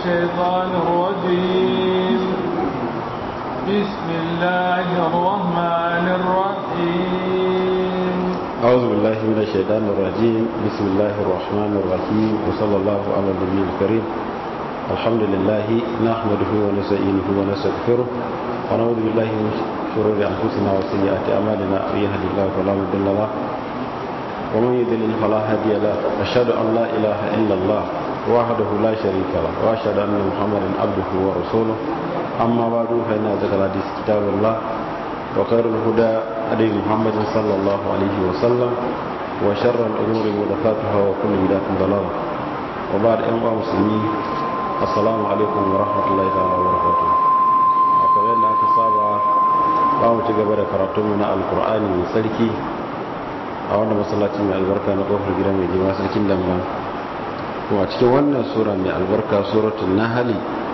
الشيطان الرجيم بسم الله الرحمن الرحيم أعوذ بالله من الشيطان الرجيم بسم الله الرحمن الرحيم وصلى الله على النبي الكريم الحمد لله نحمده ونستعينه ونستغفره ونعوذ بالله من شرور أنفسنا وسيئات أعمالنا من يهد الله فلا مضل له ومن يضلل فلا هادي له أشهد أن لا إله إلا الله وحده لا شريك له وأشهد أن محمدا عبده ورسوله أما بعد فإن ذكر الحديث كتاب الله وخير الهدى هدي محمد صلى الله عليه وسلم وشر الأمور محدثاتها وكل بدعة ضلالة وبعد أيها المسلمين السلام عليكم ورحمة الله تعالى وبركاته kamar yadda aka saba ba mu ci gaba da karatunmu na alkur'ani mai sarki a wanda masallaci mai albarka na kofar gida mai jima sarkin damba kuma cikin wannan sura mai albarka suratul nahali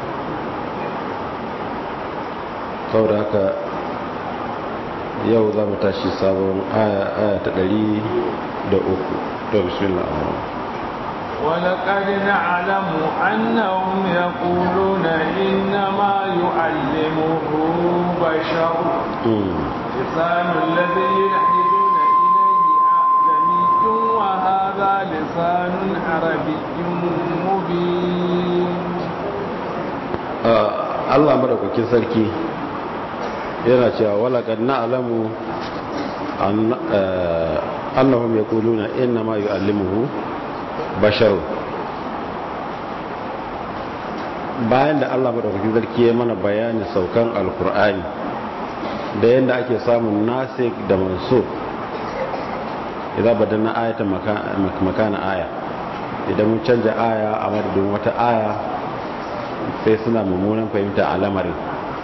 saboda haka yau za mu tashi sabon aya ta ɗari da uku to bismillah ولقد نعلم أنهم يقولون إنما يعلمه بشر لسان الذي يلحدون إليه أعجمي وهذا لسان عربي مبين Allah madaukakin sarki yana cewa walaqad na'lamu annahum yaquluna inna ma yu'allimuhu basharu bayan da Allah madaukakin sarki ya mana bayanin saukan alkur'ani da yadda ake samun nasik da mansub idan badanna ayatan makana aya idan mun canja aya a madadin wata aya sai suna mummunan fahimta a lamarin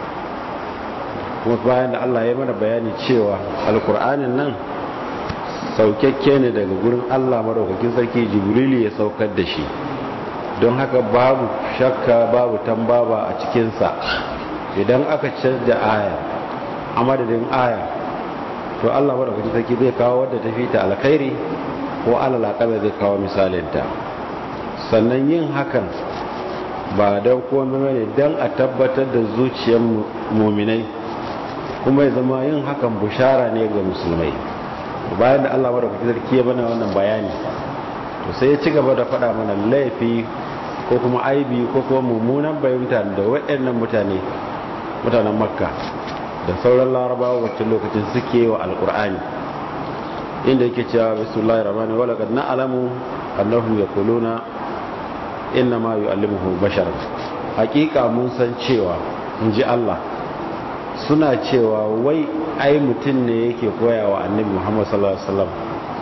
kuma bayan da Allah ya mana bayani cewa alkur'anin nan saukakke ne daga gurin Allah madaukakin sarki jibrili ya saukar da shi don haka babu shakka babu tambaba a cikinsa idan aka canja aya a madadin aya to Allah madaukakin sarki zai kawo wadda ta fita alkhairi ko alalakaba zai kawo misalinta sannan yin hakan ba don komai ne don a tabbatar da zuciyar muminai kuma ya zama yin hakan bushara ne ga musulmai bayan da Allah madaukakin sarki ya bana wannan bayani to sai ya ci gaba da faɗa mana laifi ko kuma aibi ko kuma mummunan bayyanta da waɗannan mutane mutanen makka da sauran larabawa wacce lokacin suke wa alkur'ani inda yake cewa bismillahir rahmanir wa laqad na'lamu annahum yaquluna inna ma yu'allimuhu bashar hakika mun san cewa in ji Allah suna cewa wai ai mutum ne yake koya wa annabi muhammad sallallahu alaihi wasallam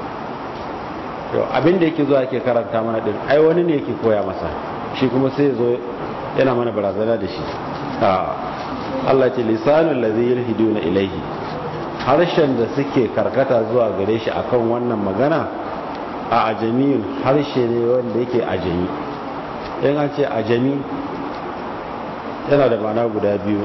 yau abinda yake zuwa yake karanta mana din ai wani ne yake koya masa shi kuma sai zo yana mana barazana da shi Allah ce lisanul ladhi yulhiduna ilaihi harshen da suke karkata zuwa gare shi akan wannan magana a ajamiyun harshe ne wanda yake ajami in an ce ajami yana da ma'ana guda biyu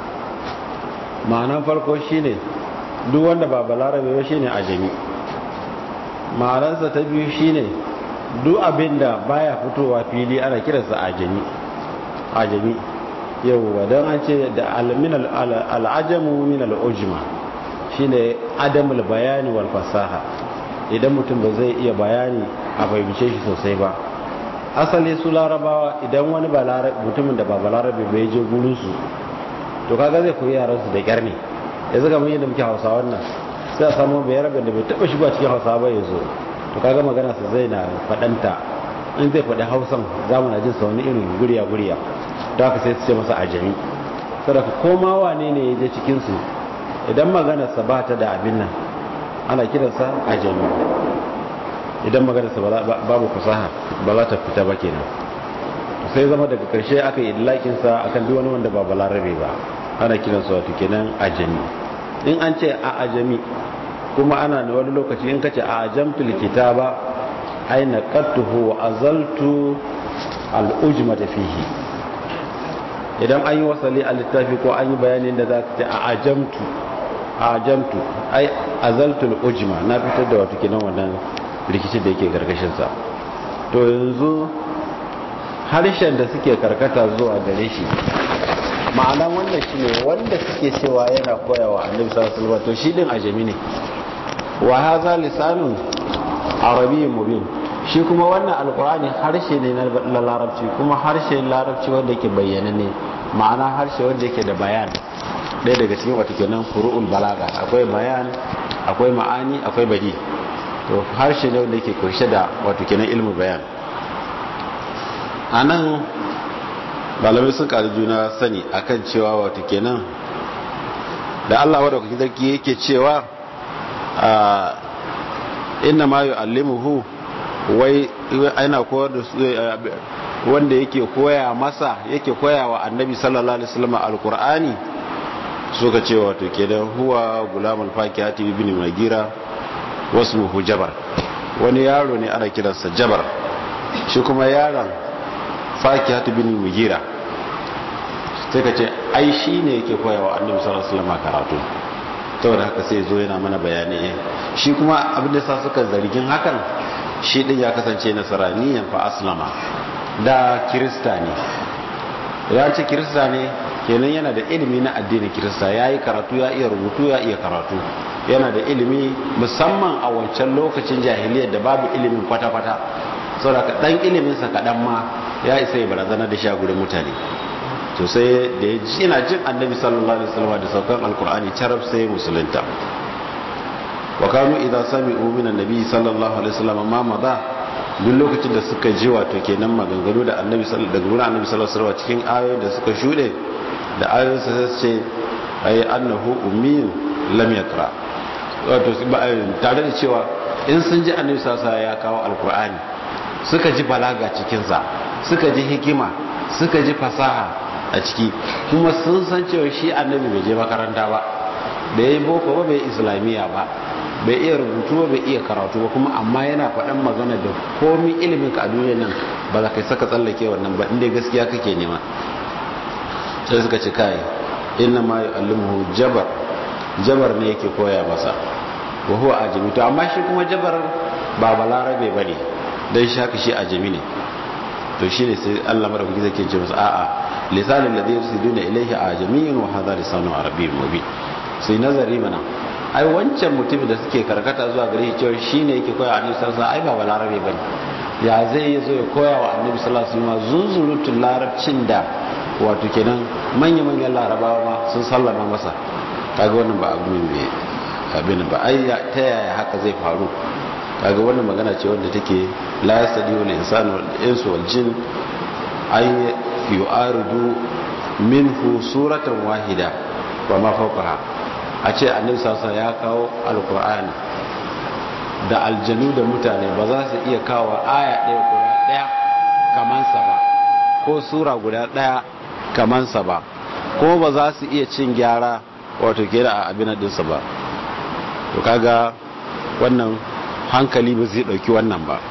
ma'anan farko shine duk wanda ba balarabe ba shine ajami ma'anansa ta biyu shine duk abinda baya fitowa fili ana kiransa ajami ajami yawwa don an ce da al'ajamu min al'ujma shine adamul bayani wal fasaha idan mutum ba zai iya bayani a fahimce shi sosai ba asali su larabawa idan wani mutumin da ba balarabe bai je gurinsu to kaga zai koyi yaran su da kyar ne yanzu ga mun yadda muke hausa wannan sai a samu bayar da bai taba shiga cikin hausa ba yanzu to kaga magana su zai na fadanta in zai faɗi hausan za mu na jin sa wani irin guriya guriya to haka sai su ce masa ajami saboda koma wane ne ya je cikin su idan magana sa ba ta da abin nan ana kiransa ajami idan magana sa babu fasaha ba za ta fita ba kenan sai zama daga karshe aka yi lakinsa akan duk wani wanda ba balarabe ba ana kiransa wato kenan ajami in an ce a ajami kuma ana da wani lokaci in kace a ajamtul kitaba ay naqatuhu wa azaltu al ujmata fihi idan an yi wasali a littafi ko an yi bayanin da za ka ce a ajamtu a ajamtu ai azaltu al ujma na fitar da wato kenan wannan rikicin da yake gargashin sa to yanzu harshen da suke karkata zuwa gare shi ma'ana wannan shi ne wanda suke cewa yana koyawa annabi sallallahu alaihi wasallam to shi din ajami ne wa hadha lisanun arabiyyun mubin shi kuma wannan alqur'ani harshe ne na larabci kuma harshe larabci wanda yake bayyana ne ma'ana harshe wanda yake da bayan ɗaya daga cikin wata kenan furu'ul balaga akwai bayan akwai ma'ani akwai badi to harshe ne wanda yake kunshe da wato kenan ilmu bayan anan malamai sun ƙari juna sani akan cewa wato kenan da Allah wadda kuke zarki yake cewa inna ma yu'allimuhu wai ana koyar da wanda yake koya masa yake koya wa annabi sallallahu alaihi wasallam alqur'ani suka ce wato kenan huwa gulamul fakihati ibn magira wasmuhu jabar wani yaro ne ana kiransa jabar shi kuma yaron fakihati ibn magira sai ka ce ai shi ne yake koya wa annabi sallallahu alaihi wasallam karatu saboda haka sai zo yana mana bayani shi kuma abin da sa suka zargin hakan shi din ya kasance nasaraniyan fa aslama da kirista ne ya ce kirista ne kenan yana da ilimi na addinin kirista ya yi karatu ya iya rubutu ya iya karatu yana da ilimi musamman a wancan lokacin jahiliyar da babu ilimin kwata-kwata saboda ɗan iliminsa kaɗan ma ya isa ya barazana da sha gudun mutane to sai da ya ji yana jin annabi sallallahu alaihi wasallam da saukan alkur'ani carab sai musulunta wa kanu idza sami'u min annabi sallallahu alaihi wasallam ma maza duk lokacin da suka ji wato kenan maganganu da annabi sallallahu daga wurin annabi sallallahu alaihi wasallam cikin ayoyin da suka shude da ayoyin sa sai ce ay annahu ummiyun lam yaqra wato tare da cewa in sun ji annabi sallallahu alaihi wasallam ya kawo alkur'ani suka ji balaga cikin sa suka ji hikima suka ji fasaha a ciki kuma sun san cewa shi annabi bai je makaranta ba bai yi boko ba bai islamiyya ba bai iya rubutu ba bai iya karatu ba kuma amma yana faɗan magana da komi ilimin ka a duniya nan ba za ka saka tsallake wannan ba inda gaskiya kake nema sai suka ci kai inna ma yu'allimuhu jabar jabar ne yake koya masa wa huwa ajami to amma shi kuma jabar ba balarabe bane dan shi haka shi ajami ne to shine sai Allah madaukaki zai ce masa a'a lisanin da zai duna ilaihi a jami'in wa hadha lisanu arabiyyun mubin sai nazari mana ai wancan mutumin da suke karkata zuwa gare shi cewa shine yake koya annabi sallallahu alaihi wasallam ai ba balarabe bane ya zai yi zo ya koya wa annabi sallallahu alaihi wasallam zunzurutun larabcin da wato kenan manya manyan larabawa ma sun sallama masa kaga wannan ba abu ne abin ba ai ta yaya haka zai faru kaga wannan magana ce wanda take la yasadi wal insanu wal insu wal jin ay yu'aridu minhu suratan wahida wa ma fawqaha a ce annabi sasa ya kawo alqur'ani da aljanu da mutane ba za su iya kawo aya ɗaya guda ɗaya kaman sa ba ko sura guda ɗaya kaman sa ba ko ba za su iya cin gyara wato kera a abin dinsa ba to kaga wannan hankali ba zai dauki wannan ba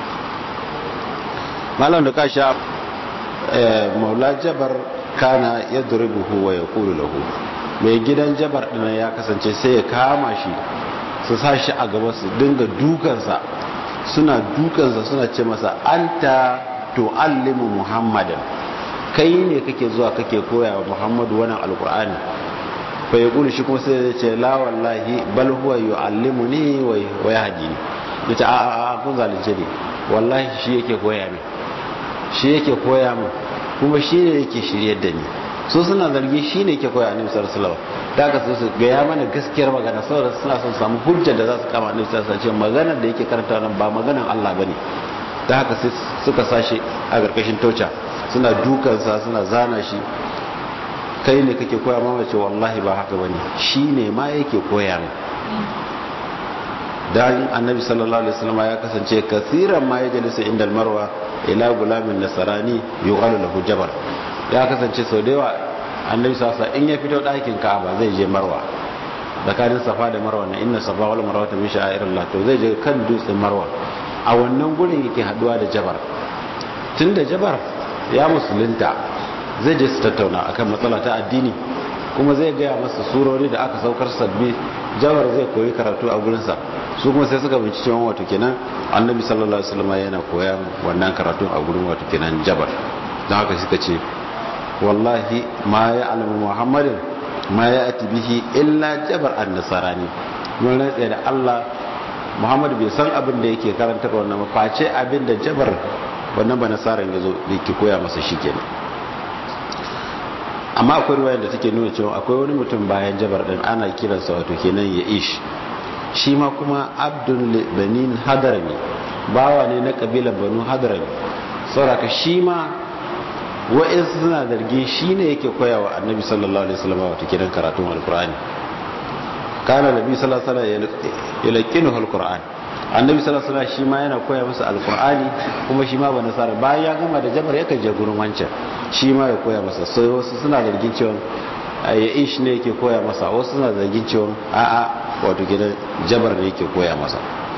malam da kasha maula jabar kana ya duribuhu wa ya kulu lahu mai gidan jabar ɗin ya kasance sai ya kama shi su sa shi a gaba su dinga dukansa suna dukansa suna ce masa anta tu'allimu muhammadan kai ne kake zuwa kake koya wa muhammadu wannan alkur'ani fa ya kulu shi kuma sai ya ce la wallahi bal huwa yu'allimuni wa yahdini yace a a kun zalunce ne wallahi shi yake koya min shi yake koya min kuma shi ne yake shiryar da ni so suna zargi shi ne yake koya annabi sallallahu alaihi wasallam da ka su gaya mana gaskiyar magana saboda suna son samu hujjar da za su kama annabi sallallahu alaihi wasallam maganar da yake karanta nan ba maganar Allah bane da haka sai suka sashi a karkashin tocha suna dukansa suna zana shi kai ne kake koya mama ce wallahi ba haka bane shi ne ma yake koya min dan annabi sallallahu alaihi wasallam ya kasance kasiran ma yajlisu inda marwa ila gulamin nasarani yuqalu lahu jabar ya kasance sau da yawa annabi sallallahu in ya fito ɗakin ka'aba zai je marwa tsakanin safa da marwa na inna safa wal marwa ta min sha'irillah to zai je kan dutsen marwa a wannan gurin yake haduwa da jabar tunda jabar ya musulunta zai je su tattauna akan matsala ta addini kuma zai gaya masa surori da aka saukar sabbi jabar zai koyi karatu a gurinsa su kuma sai suka bincike wani wato kenan annabi sallallahu alaihi wasallam yana koyan wannan karatu a gurin wato kenan jabar don haka suka ce wallahi ma ya alamu muhammadin ma ya ati bihi illa jabar an nasarani mun rantsa da Allah Muhammad bai san abin da yake karantar wannan ba face abin da jabar wannan ba nasaran ya zo da yake koya masa shi kenan amma akwai ruwayar da take nuna cewa akwai wani mutum bayan jabar din ana kiransa wato kenan ya ish shi ma kuma abdul banin hadarami bawa ne na kabilar banu hadarami sauraka shi ma wa'insu suna zargi shi ne yake koyawa annabi sallallahu alaihi wasallam wato kenan karatun alkur'ani kana nabi sallallahu alaihi wasallam yalqinu alquran annabi sallallahu alaihi wasallam shi ma yana koya masa alqurani kuma shi ma ba nasara bayan ya gama da jabar yakan je gurin wancan shi ma ya koya masa sai wasu suna zargin cewa ya ish ne yake koya masa wasu suna zargin cewa a'a wato gidan jabar ne yake koya masa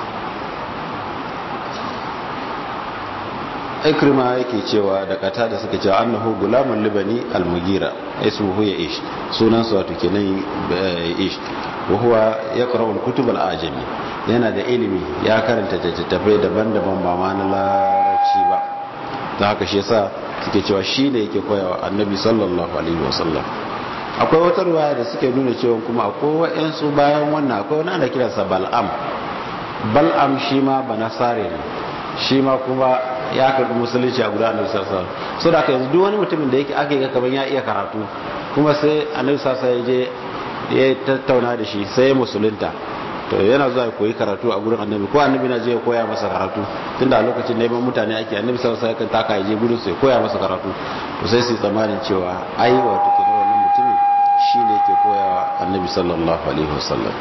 ikrima yake cewa da kata da suka cewa annahu gulamun libani almugira ismuhu ya ish sunansa wato kenan ish wa huwa yaqra'u al-kutub al-ajami yana da ilimi ya karanta littattafai daban-daban ba ma na larabci ba ta haka shi yasa suke cewa shi ne yake koyawa annabi sallallahu alaihi wasallam akwai wata ruwaya da suke nuna cewa kuma akwai wa'ansu bayan wannan akwai wani ana kiransa bal'am bal'am shi ma ba nasare ne shi ma kuma ya karɓi musulunci a guda annabi sallallahu alaihi wasallam so da haka yanzu duk wani mutumin da yake aka yi kaman ya iya karatu kuma sai annabi sallallahu alaihi wasallam ya je ya tattauna da shi sai ya musulunta to yana zuwa koyi karatu a gurin annabi ko annabi na je ya koya masa karatu tunda a lokacin neman mutane ake annabi sallallahu alaihi wasallam taka ya je gurin su ya koya masa karatu to sai su tsammanin cewa ai wato kenan wannan mutumin shine yake koyawa annabi sallallahu alaihi wasallam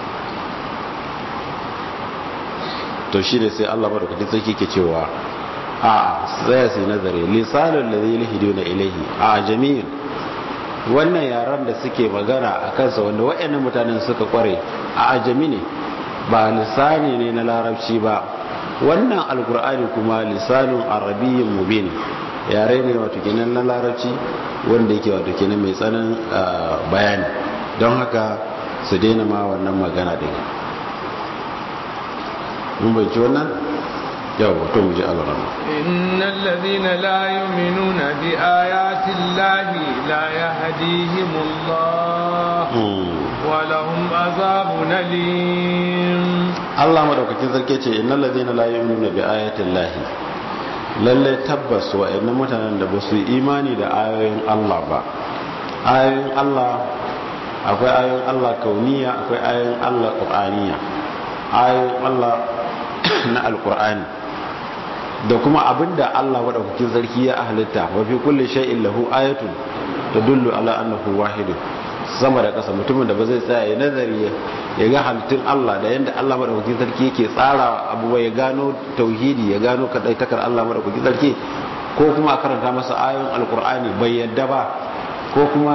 to shi ne sai Allah madaukakin sarki ke cewa a sai sai nazari lisanul ladhi yahduna ilayhi a jami'in wannan yaran da suke magana a kansa wanda waɗannan mutanen suka kware a ajami ne ba lisani ne na larabci ba wannan alkur'ani kuma lisanin arabiyyin mubin yare ne wato kenan na larabci wanda yake wato kenan mai tsanin bayani don haka su daina ma wannan magana din mun bai wannan yau to mu ji alrama innal ladhina la yu'minuna bi ayati llahi la yahdihimullah wa lahum azabun alim Allah madaukakin sarki ce innal ladhina la yu'minuna bi ayati llahi lalle tabbas wa'annan mutanen da ba su yi imani da ayoyin Allah ba ayoyin Allah akwai ayoyin Allah kauniya akwai ayoyin Allah qur'aniya ayoyin Allah na alqur'ani da kuma abinda Allah madaukakin sarki ya halitta wa fi kulli shay'in lahu ayatun tadullu ala annahu wahid sama da kasa mutumin da ba zai tsaya ya nazari ya ga halittun Allah da yanda Allah madaukakin sarki yake tsara abubuwa ya gano tauhidi ya gano kadaitakar Allah madaukakin sarki ko kuma a karanta masa ayoyin alkur'ani bai yadda ba ko kuma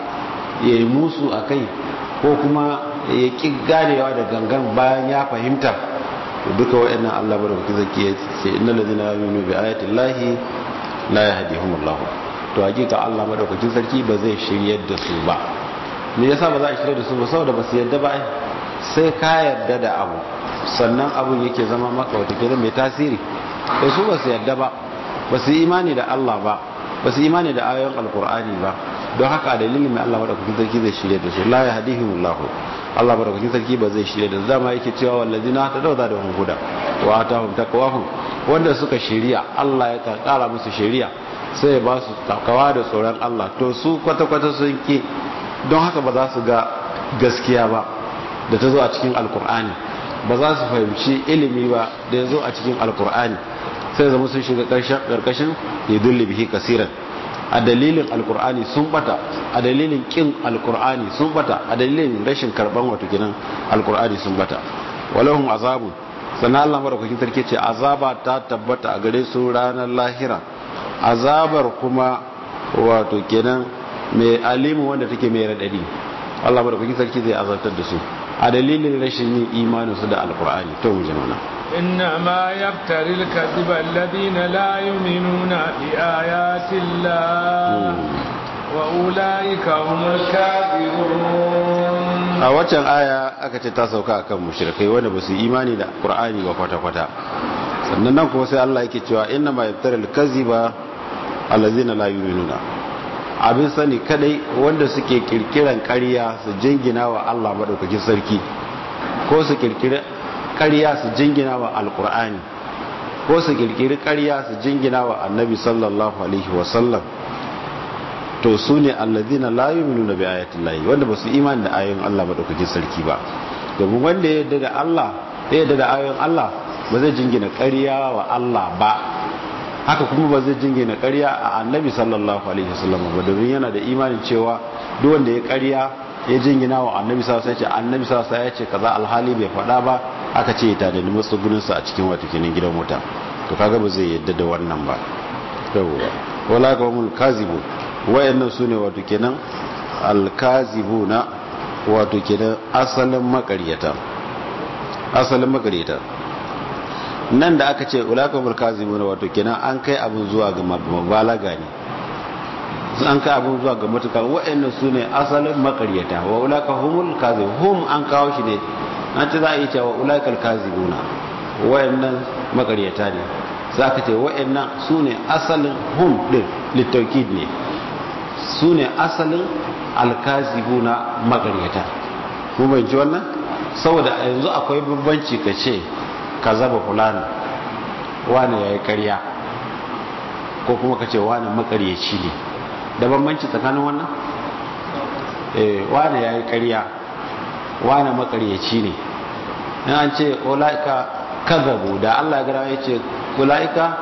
ya yi musu a kai ko kuma ya ƙi ganewa da gangan bayan ya fahimta duka wa'annan Allah madaukakin sarki ya ce innal ladina yu'minu bi ayati llahi la yahdihumullah to hakika Allah madaukakin sarki ba zai shiryar da su ba me yasa ba za a shirya da su ba saboda ba su yadda ba sai ka yarda da abu sannan abun yake zama maka wata kira mai tasiri da su ba su yadda ba ba su imani da Allah ba ba su imani da ayoyin alkur'ani ba don haka a dalilin mai Allah madaukakin sarki zai shirya da su la ya hadihimullah Allah madaukakin sarki ba zai shirya da su dama yake cewa wallazina ta dauza da huda wa atahum taqwahum wanda suka shirya Allah ya kara musu shirya sai ya ba su takawa da tsoron Allah to su kwata-kwata sun ki don haka ba za su ga gaskiya ba da ta zo a cikin alkur'ani ba za su fahimci ilimi ba da ya zo a cikin alkur'ani sai zama sun shiga ƙarƙashin ya dulli bihi kasiran a dalilin alkur'ani sun bata a dalilin ƙin alkur'ani sun bata a dalilin rashin karɓan wato gidan alkur'ani sun bata walahun azabu sannan allah maɗaukakin sarki ce azaba ta tabbata a gare su ranar lahira azabar kuma wato kenan mai alimu wanda take mai raɗaɗi Allah madaukakin sarki zai azabtar da su a dalilin rashin yin imanin su da alkur'ani to mu jama'a inna ma yaftari al-kadhiba alladhina la yu'minuna bi ayati Allah wa ulaika humul kadhibun a waccan aya aka ce ta sauka akan mushrikai wanda ba su imani da qur'ani ba kwata kwata sannan nan kuma sai Allah yake cewa inna ma yaftari al-kadhiba allazina la yu'minuna abin sani kadai wanda suke kirkiran ƙarya su jingina wa Allah madaukakin sarki ko su kirkiri ƙarya su jingina wa alqur'ani ko su kirkiri ƙarya su jingina wa annabi sallallahu alaihi wasallam to su ne allazina la yu'minuna bi ayati llahi wanda ba su imani da ayoyin Allah madaukakin sarki ba domin wanda ya yarda da Allah ya yarda da ayoyin Allah ba zai jingina ƙarya wa Allah ba haka kuma ba zai jingina ƙarya a annabi sallallahu alaihi wasallam ba domin yana da imanin cewa duk wanda ya ƙarya ya jingina wa annabi sallallahu alaihi wasallam annabi sallallahu alaihi wasallam ya ce kaza alhali bai faɗa ba aka ce ya tada matsugunin sa a cikin wato kenan gidan wuta to kaga ba zai yadda da wannan ba yawwa wala qawmul kazibu wayannan sune wato kenan alkazibuna wato kenan asalin makaryata asalin makaryata nan da aka ce ulakamul kazibuna wato kenan an kai abin zuwa ga mabalaga ne an kai abin zuwa ga matuka wa'annan su ne asalin makaryata wa ulaka humul kazib hum an kawo shi ne an ce za a yi cewa ulakal kazibuna wa'annan makaryata ne za ka ce wa'annan su ne asalin hum din littaukid ne su ne asalin alkazibuna makaryata mun bai ji wannan saboda yanzu akwai bambanci ka ce ka zaba fulani wani ya yi karya ko kuma ka ce wani makaryaci ne da bambanci tsakanin wannan eh wani ya yi karya wani makaryaci ne in an ce ola'ika kazabu da allah gara ya ce ola'ika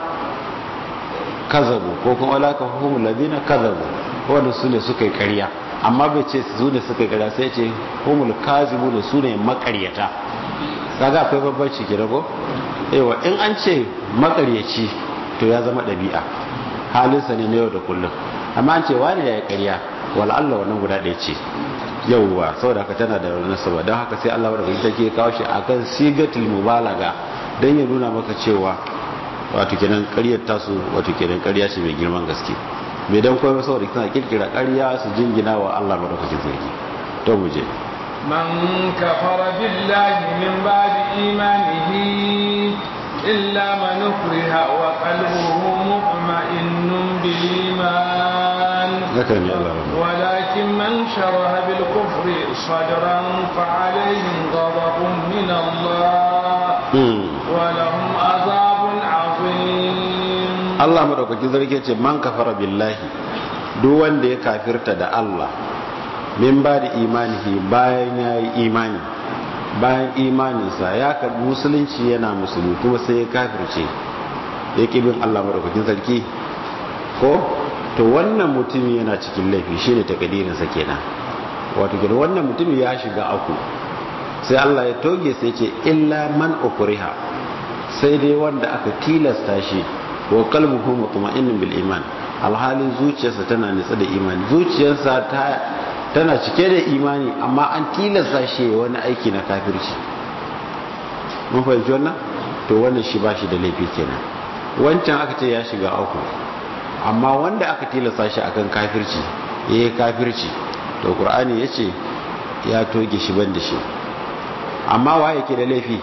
kazabu ko kuma ola'ika hukumu ladina kazabu wanda su ne suka yi karya amma bai ce su ne suka yi karya sai ce humul kazibu da su ne makaryata kaga akwai babbanci ke ko yawa in an ce makaryaci to ya zama ɗabi'a halinsa ne na yau da kullum amma an ce wani ya yi ƙarya wala Allah wannan guda ɗaya ce yauwa saboda haka tana da wani saba don haka sai Allah wadda ta ke kawo shi akan sigatul mubalaga don ya nuna maka cewa wato kenan ƙaryar tasu wato kenan ƙarya ce mai girman gaske bai dan koyi saboda tana kirkira ƙarya su jingina wa Allah madaukakin sarki to mu je من كفر بالله من بعد إيمانه إلا من أكره وقلبه مطمئن بالإيمان ولكن من شرح بالكفر صدرا فعليهم غضب من الله ولهم عذاب عظيم الله مدوكاkin sarki ce man kafara billahi duk wanda ya kafirta da Allah min ba da imanihi bayan ya yi imani bayan imaninsa ya karbi musulunci yana musulmi kuma sai ya kafirce ya bin Allah maɗaukakin sarki ko to wannan mutumin yana cikin laifi shi ne takadirinsa kenan wato kenan wannan mutumin ya shiga aku sai Allah ya toge sai ce illa man ukriha sai dai wanda aka tilasta shi wa qalbuhu mutma'innun bil iman alhalin zuciyarsa tana nitsa da imani zuciyarsa ta tana cike da imani amma an tilasta shi wani aiki na kafirci mun fahimci wannan to wannan shi ba shi da laifi kenan wancan aka ce ya shiga uku amma wanda aka tilasta shi akan kafirci ya yi kafirci to qur'ani ya ce ya toge shi ban da shi amma wa yake da laifi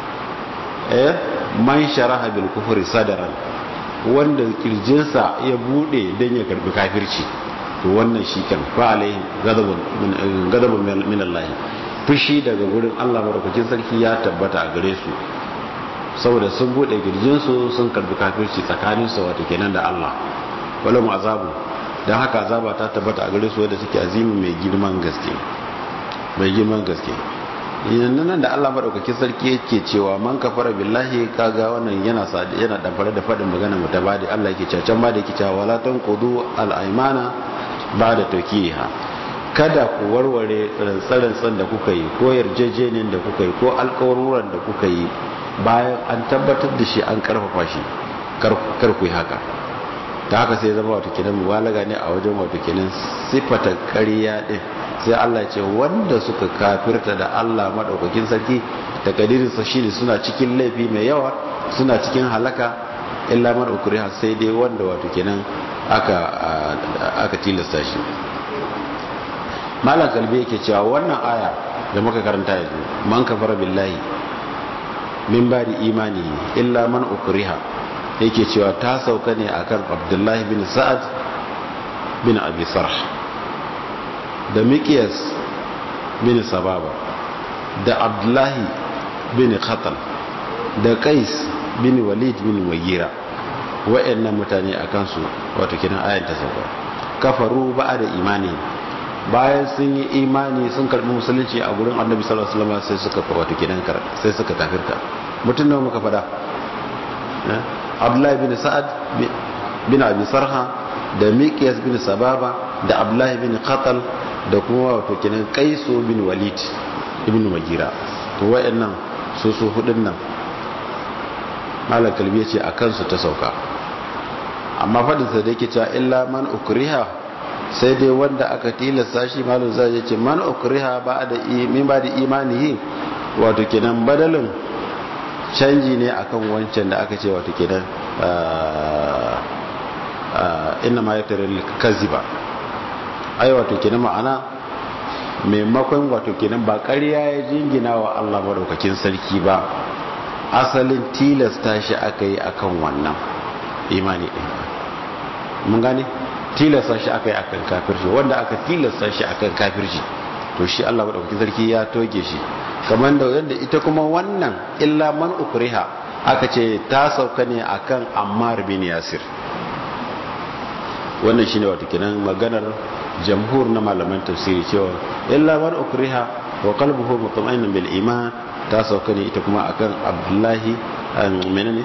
eh man sharaha bil kufri sadaran wanda kirjinsa ya bude dan ya karbi kafirci to wannan shi kan fa alaihi gadabun min Allah fushi daga gurin Allah madaukakin sarki ya tabbata a gare su saboda sun bude girjin su sun karbi kafirci tsakanin su wato kenan da Allah wala mu azabu dan haka azaba ta tabbata a gare su wanda suke azimi mai girman gaske mai girman gaske yanzu nan da Allah madaukakin sarki yake cewa man kafara billahi kaga wannan yana yana damfare da fadin magana mutabadi Allah yake cewa can ba da yake cewa wala tanqudu al-aymana ba da tokiha kada ku warware rantsarantsan da kuka yi ko yarjejeniyar da kuka yi ko alkawaruran da kuka yi bayan an tabbatar da shi an karfafa shi kar ku yi haka ta haka sai zama wato kenan mubalaga ne a wajen wato kenan sifata ƙarya din sai Allah ce wanda suka kafirta da Allah madaukakin sarki da kadirin sa shine suna cikin laifi mai yawa suna cikin halaka illa man ukriha sai dai wanda wato kenan aka aka tilasta shi malam kalbi yake cewa wannan aya da muka karanta yanzu man kafara billahi min bari imani illa man ukriha yake cewa ta sauka ne akan abdullahi bin sa'ad bin abi sarh da miqyas bin sababa da abdullahi bin khatal da qais bin walid bin wagira wa'annan mutane akan su wato kinan ayan ta sauka kafaru ba da imani bayan sun yi imani sun karbi musulunci a gurin annabi sallallahu alaihi wasallam sai suka wato kinan sai suka kafirta mutum nawa muka fada abdullahi bin sa'ad bin abi sarha da miqyas bin sababa da abdullahi bin qatal da kuma wato kinan qaisu bin walid ibn magira to wayannan su su hudun nan malam kalbi yace akan su ta sauka amma fadin sa da yake cewa illa man ukriha sai dai wanda aka tilasta shi malam zai yace man ukriha ba da min ba da imanihi wato kenan badalin canji ne akan wancan da aka ce wato kenan inna ma yaftaril kaziba ai wato kenan ma'ana maimakon wato kenan ba ƙarya ya jingina wa Allah madaukakin sarki ba asalin tilasta shi aka yi akan wannan imani ɗin mun gane tilasta shi aka yi akan kafirci wanda aka tilasta shi akan kafirci to shi Allah madaukakin sarki ya toge shi kamar da yadda ita kuma wannan illa man ukriha aka ce ta sauka ne akan Ammar bin Yasir wannan shine wato kenan maganar jamhur na malaman tafsiri cewa illa man ukriha wa qalbuhu mutma'innan bil iman ta sauka ne ita kuma akan Abdullahi menene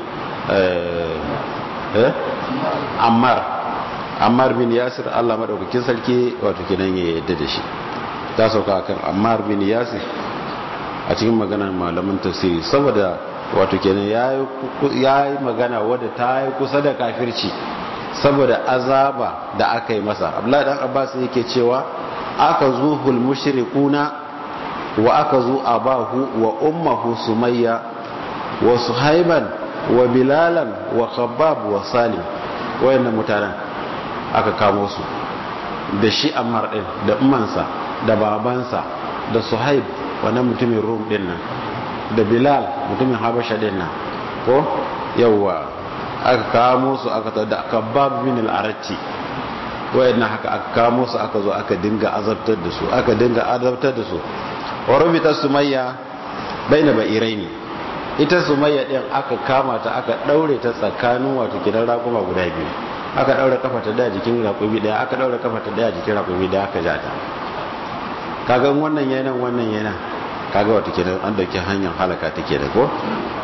eh Ammar Ammar bin Yasir Allah madaukakin sarki wato kenan ya yadda da shi ta sauka akan Ammar bin Yasir a cikin maganar malaman tafsiri saboda wato kenan yayi magana wadda ta yi kusa da kafirci saboda azaba da aka yi masa abdullahi dan abbas yake cewa aka zuhul mushrikuna wa aka zu abahu wa ummuhu sumayya wa suhaiban wa bilalan wa khabbab wa salim wayannan mutanen aka kamo su da shi ammar din da ummansa da babansa da suhaib wannan mutumin rum din nan da bilal mutumin habasha din nan ko yawwa aka kamo su aka tada da kabab min al-arati wayannan haka aka kamo su aka zo aka dinga azabtar da su aka dinga azabtar da su wa rubita sumayya baina bairaini ita sumayya din aka kama ta aka daure ta tsakanin wato gidan rakuma guda biyu aka daure kafa ta da jikin rakumi daya aka daure kafa ta da jikin rakumi daya aka ja ta kaga wannan yana wannan yana kaga wato kenan an dauki hanyar halaka take da ko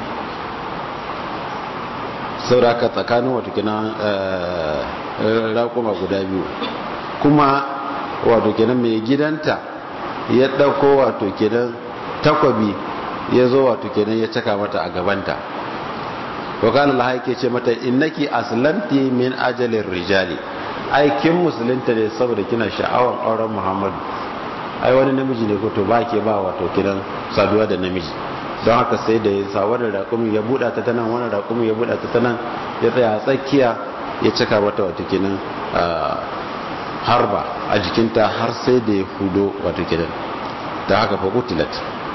sauraka tsakanin wato kenan rakuma guda biyu kuma wato kenan mai gidanta ya dauko wato kenan takwabi ya zo wato kenan ya caka mata a gabanta wakana laha yake ce mata innaki aslanti min ajalin rijali aikin musulunta ne saboda kina sha'awar auren muhammadu ai wani namiji ne ko to ba ke ba wato kiran saduwa da namiji don haka sai da ya sa wani raƙumi ya buɗa ta tanan wani raƙumi ya buɗa ta tanan ya tsaya a tsakiya ya cika mata wato kinan harba a jikinta har sai da ya hudo wato kinan ta haka fa kutilat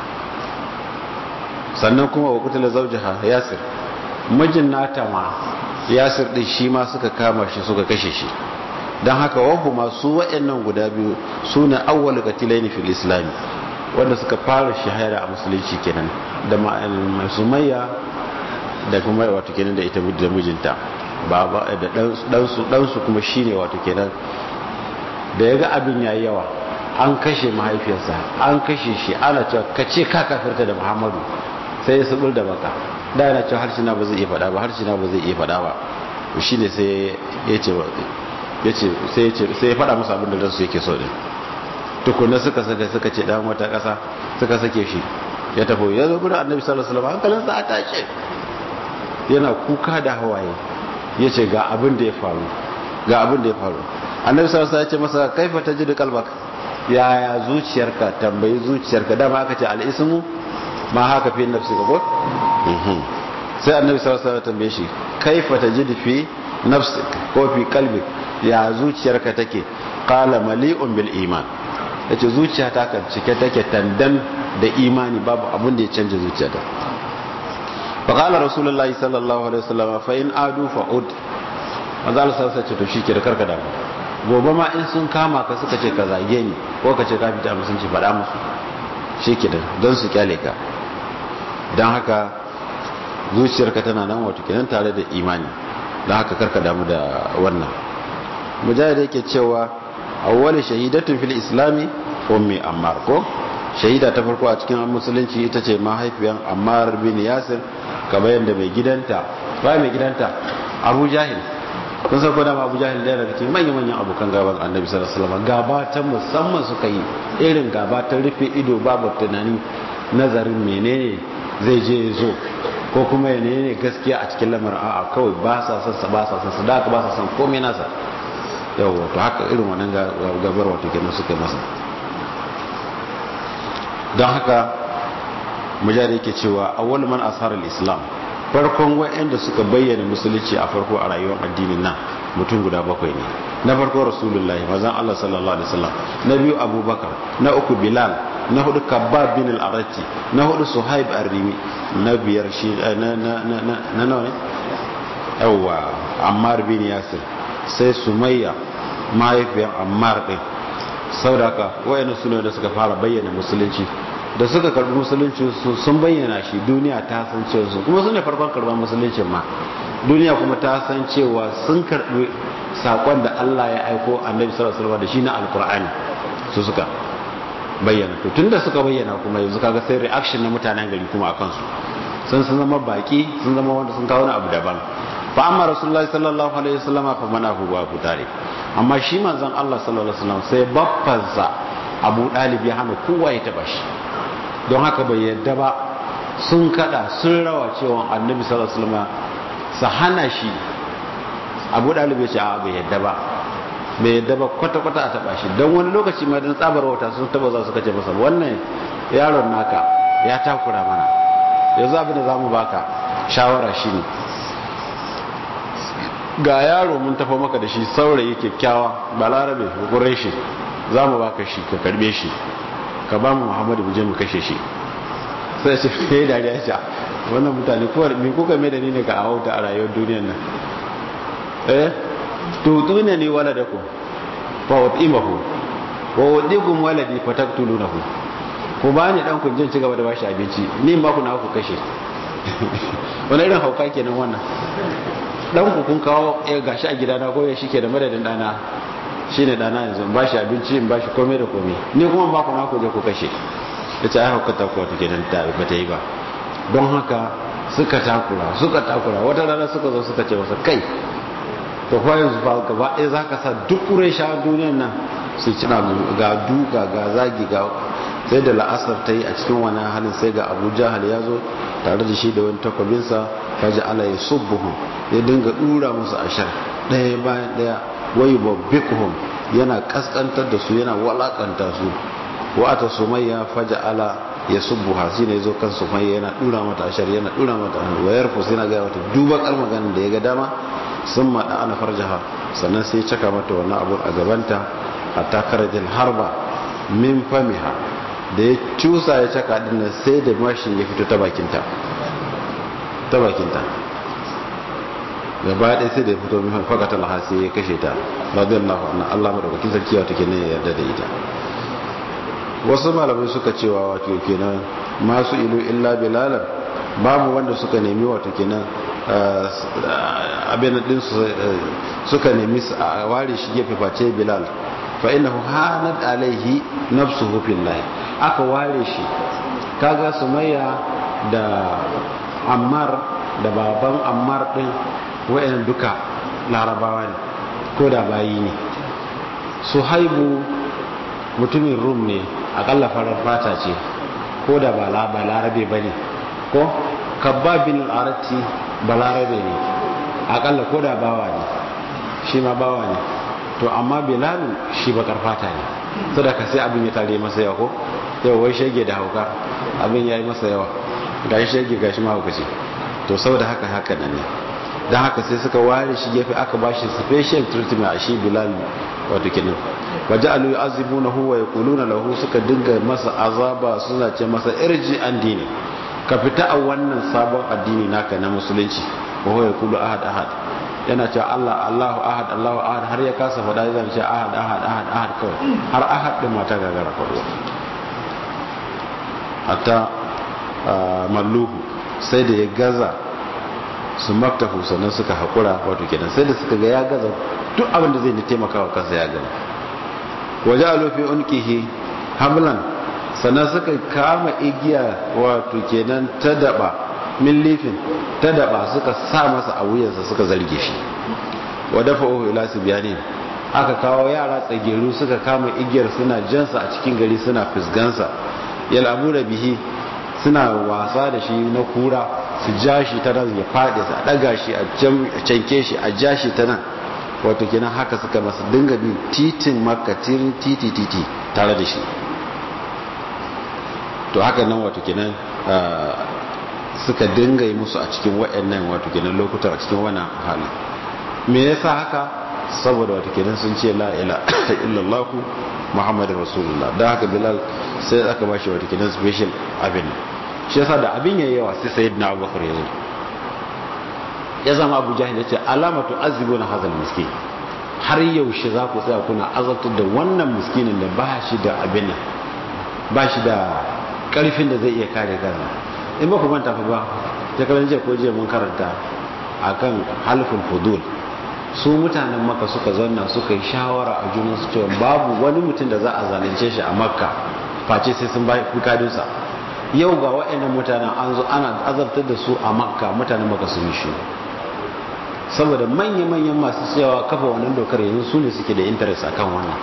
sannan kuma wa kutila zaujaha yasir mijin nata ma yasir din shi ma suka kama shi suka kashe shi don haka wahu masu wa'annan guda biyu su ne awwal qatilaini fil islami wanda suka fara shahara a musulunci kenan da sumayya da kuma wato kenan da ita da mijinta baba da ɗansu ɗansu kuma shine wato kenan da ya ga abin yayi yawa an kashe mahaifiyarsa an kashe shi ana cewa ka ce ka kafirta da muhammadu sai ya subul da baka da yana cewa harshe na ba zai iya faɗa ba harshe na ba zai iya faɗa ba shi ne sai ya ce sai ya faɗa musu abin da ransu yake so din tukunna suka saka suka ce dan wata ƙasa suka sake shi ya tafi ya zo gurin annabi sallallahu alaihi wasallam hankalinsa a tashi yana kuka da hawaye ya ce ga abin da ya faru ga abin da ya faru annabi sallallahu alaihi wasallam ya ce masa kaifa tajidu qalbak yaya zuciyarka tambayi zuciyarka dama aka ce al-ismu ma haka fi nafsi ka ko sai annabi sallallahu alaihi wasallam tambaye shi kaifa tajidu fi nafsi ko fi qalbik ya zuciyarka take qala mali'un bil iman yace zuciyata kan cike take tandan da imani babu abin da ya canja zuciyata fa qala rasulullahi sallallahu alaihi wasallam fa in adu fa ud manzo Allah sai ce to shike da karka da gobe ma in sun kama ka suka ce ka zage ni ko ka ce ka fita musunci faɗa musu shike da don su kyale ka don haka zuciyarka tana nan wato kenan tare da imani don haka karka damu da wannan mujahid yake cewa awwali shahidatun fil islami ummi ammar ko shahida ta farko a cikin musulunci ita ce mahaifiyan ammar bin yasir kamar yadda mai gidanta ba mai gidanta abu jahil kun san ko da abu jahil da daga cikin manyan manyan abokan gaban annabi sallallahu alaihi wasallam gaba ta musamman suka yi irin gaba ta rufe ido babu tunani nazarin menene zai je zo ko kuma ya ne gaskiya a cikin lamarin a'a kawai ba sa son sa ba sa son sa da ba sa son komai nasa yau to haka irin wannan gabar wato kenan suka masa don haka mujahid yake cewa awwal man asharar islam farkon wa'anda suka bayyana musulunci a farko a rayuwar addinin nan mutum guda bakwai ne na farko rasulullahi mazan Allah sallallahu alaihi wasallam na biyu abubakar na uku bilal na hudu kabbab bin al-arati na hudu suhaib ar-rimi na biyar shi na na na na nawa ne yawa ammar bin yasir sai sumayya mahaifiyar ammar din saudaka wayannan sune da suka fara bayyana musulunci da suka karbi musulunci sun bayyana shi duniya ta san cewa su kuma sune farkon karban musuluncin ma duniya kuma ta san cewa sun karbi sakon da Allah ya aiko annabi sallallahu alaihi wasallam da shi na alqur'ani su suka bayyana to tunda suka bayyana kuma yanzu kaga sai reaction na mutanen gari kuma akan su sun sun zama baki sun zama wanda sun kawo abu daban fa amma rasulullahi sallallahu alaihi wasallam fa manahu wa abu talib amma shi manzon Allah sallallahu alaihi wasallam sai baffansa Abu Dalib ya hana kowa ya taba shi don haka bai yadda ba sun kada sun rawa cewa annabi sallallahu alaihi wasallam sa hana shi Abu Dalib ya ce a bai yadda ba bai yadda ba kwata kwata a taba shi don wani lokaci ma dan tsabar wata sun taba za su kace masa wannan yaron naka ya takura mana yanzu abin da zamu baka shawara shine ga yaro mun tafa maka da shi saurayi kyakkyawa balarabe hukurai shi za mu baka shi ka karbe shi ka ba mu muhammadu buje mu kashe shi sai ce fiye dariya sha wannan mutane kowar me kuka mai da ni ne ka awauta a rayuwar duniyar nan eh tutu ne ni wala da ku fa wadimahu wa wadikum waladi fa taqtulunahu ku ba ni dan kun jin ci gaba da bashi abinci ni ma ku na ku kashe wani irin hauka kenan wannan dan ku kun kawo ya gashi a gidana ko ya shike da madadin dana shine dana yanzu ba shi abinci in ba shi komai da komai ni kuma ba ku na ku je ku kashe yace ai hukata ko take dan ta ba ta yi ba don haka suka takura suka takura wata rana suka zo suka ce masa kai to fa yanzu ba gaba ɗaya zaka sa duk ƙuraysha duniyar nan su cina ga duka ga zagi ga sai da la'asar ta yi a cikin wani halin sai ga abu jahal ya zo tare da shi da wani takwabinsa faji ala ya subbuhu ya dinga dura musu ashar ɗaya bayan ɗaya wai babbikuhum yana kaskantar da su yana walakanta su wa ata sumayya faja ala ya subbuha shi ne zo kan sumayya yana dura mata ashar yana dura mata wayar fus yana gaya wata duba kar maganin da ya ga dama sun maɗa ana farjaha sannan sai ya caka mata wannan abun a gabanta a takarajin harba min famiha da ya cusa ya caka dinnan sai da mashin ya fito ta bakinta ta bakinta gaba ɗaya sai da ya fito min fakata laha sai ya kashe ta radiyallahu anha Allah madaukakin sarki wato kenan ya yarda da ita wasu malamai suka cewa wato kenan masu ilu illa bilalan babu wanda suka nemi wato kenan abin din su suka nemi a ware shi gefe face bilal fa innahu hanat alaihi nafsuhu fillah aka ware shi kaga sumayya da ammar da baban ammar din wayan duka larabawa ne ko da bayi ne suhaibu mutumin rum ne akalla farar fata ce ko da ba larabe ba ne ko kabbabin arati ba larabe ne akalla ko da bawa ne shi ma bawa ne to amma bilalu shi bakar fata ne sadaka sai abin ya tare masa yawa ko yau wai shege da hauka abin ya yi masa yawa ga shi shege ga shi mahaukaci to saboda haka haka nan ne don haka sai suka ware shi gefe aka ba shi special treatment a shi bilal wato kenan waje alu azibu na huwa ya kuluna lahu suka dinga masa azaba suna ce masa irji an dini ka fita a wannan sabon addini naka na musulunci wa huwa yaqulu ahad ahad yana cewa Allah Allahu ahad Allahu ahad har ya kasa faɗa zai ce ahad ahad ahad ahad kawai har ahad din mata gagara faɗuwa hatta malluhu sai da ya gaza su maktafu sannan suka haƙura wato kenan sai da suka ga ya gaza duk abin da zai taimaka wa kansa ya gani waje a lofi unkihi hamlan sannan suka kama igiya wato kenan ta daba min lifin ta daba suka sa masa a wuyansa suka zarge shi wa dafa uhu ila biyani aka kawo yara tsageru suka kama igiyar suna jansa a cikin gari suna fisgansa yal'abu da bihi suna wasa da shi na kura su ja shi ta nan ya faɗi su a ɗaga shi a canke shi a ja shi ta nan wato kenan haka suka masa dinga bin titin makka tirin titi titi tare da shi to haka nan wato kenan suka dinga yi musu a cikin waɗannan wato kenan lokuta a cikin wannan hali me yasa haka saboda wato kenan sun ce la ila illallah muhammadin rasulullah da haka bilal sai aka bashi wato kenan special abin shi yasa da abin yayi yawa sai sayyidina abubakar ya zo ya zama abu jahil ya ce alamatu azibuna hazal miskin har yaushe za ku tsaya kuna azabtar da wannan miskinin da ba shi da abin nan ba shi da karfin da zai iya kare kansa in ba ku manta fa ba ta kalan jiya ko jiya mun karanta akan halful fudul su mutanen maka suka zanna suka yi shawara a junan su cewa babu wani mutum da za a zalunce shi a makka face sai sun bai kadinsa yau ga wa'annan mutanen an zo ana azabtar da su a makka mutanen maka sun yi shi saboda manya-manyan masu cewa kafa wannan dokar yanzu su ne suke da interest akan wannan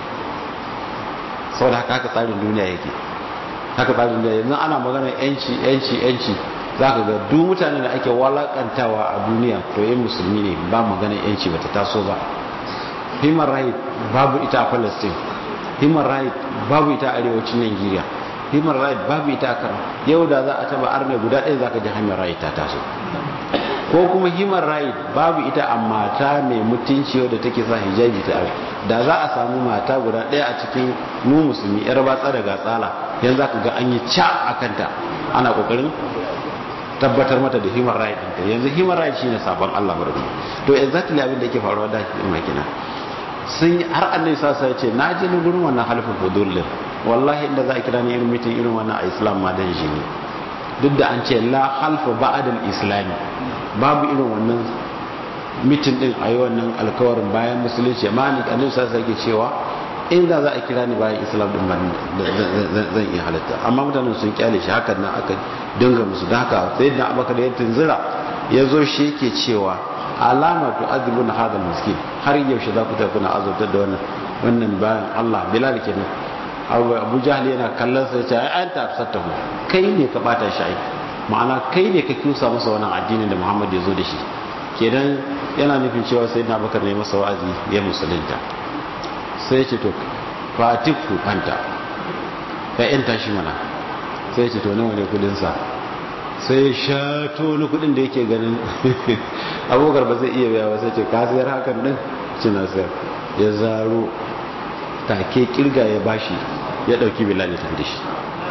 saboda haka haka tsarin duniya yake haka tsarin duniya yanzu ana magana yanci yanci yanci za ka ga duk mutane da ake walakantawa a duniya to yin musulmi ne ba magana yanci bata taso ba human right babu ita a palestine human right babu ita a arewacin nigeria human right babu ita a kano yau da za a taba arne guda ɗaya za ka ji human right ta taso ko kuma human right babu ita a mata mai mutunci wadda take sa hijabi ta da za a samu mata guda ɗaya a cikin mu musulmi yar batsa da gatsala yanzu za ka ga an yi ca a kanta ana kokarin tabbatar mata da human right ɗinta yanzu human right shine sabon Allah barbi to exactly abin da yake faruwa da shi makina sun yi har annabi sa sai ce na je gurin wannan halifin fudul wallahi inda za a kira ni irin mitin irin wannan a islam ma dan shi ne duk da an ce la halfa ba'adal islami babu irin wannan mitin din a yi wannan alkawarin bayan musulunci amma ni annabi sa sai ke cewa inda za a kira ni bayan islam din ba zan iya halatta amma mutanen sun kyale shi hakan nan aka dinga musu da haka sai da abaka da ya tunzira ya zo shi yake cewa alama tu azibun hadal miskin har yaushe za ku tafi kuna azabtar da wannan wannan bayan Allah bilal kenan abu jahal yana kallon sai ce ai an tafsattahu kai ne ka bata shi ai ma'ana kai ne ka kusa masa wannan addinin da Muhammad ya zo da shi kenan yana nufin cewa sai na bakar ne masa wa'azi ya musulunta sai ya ce to fatiku anta ka yanta shi mana sai ya ce to nawa ne kudin sa sai ya shato ni kudin da yake ganin abokar ba zai iya biya ba sai ce ka sayar hakan din cina sayar ya zaro take kirga ya bashi ya dauki bilal ya tafi da shi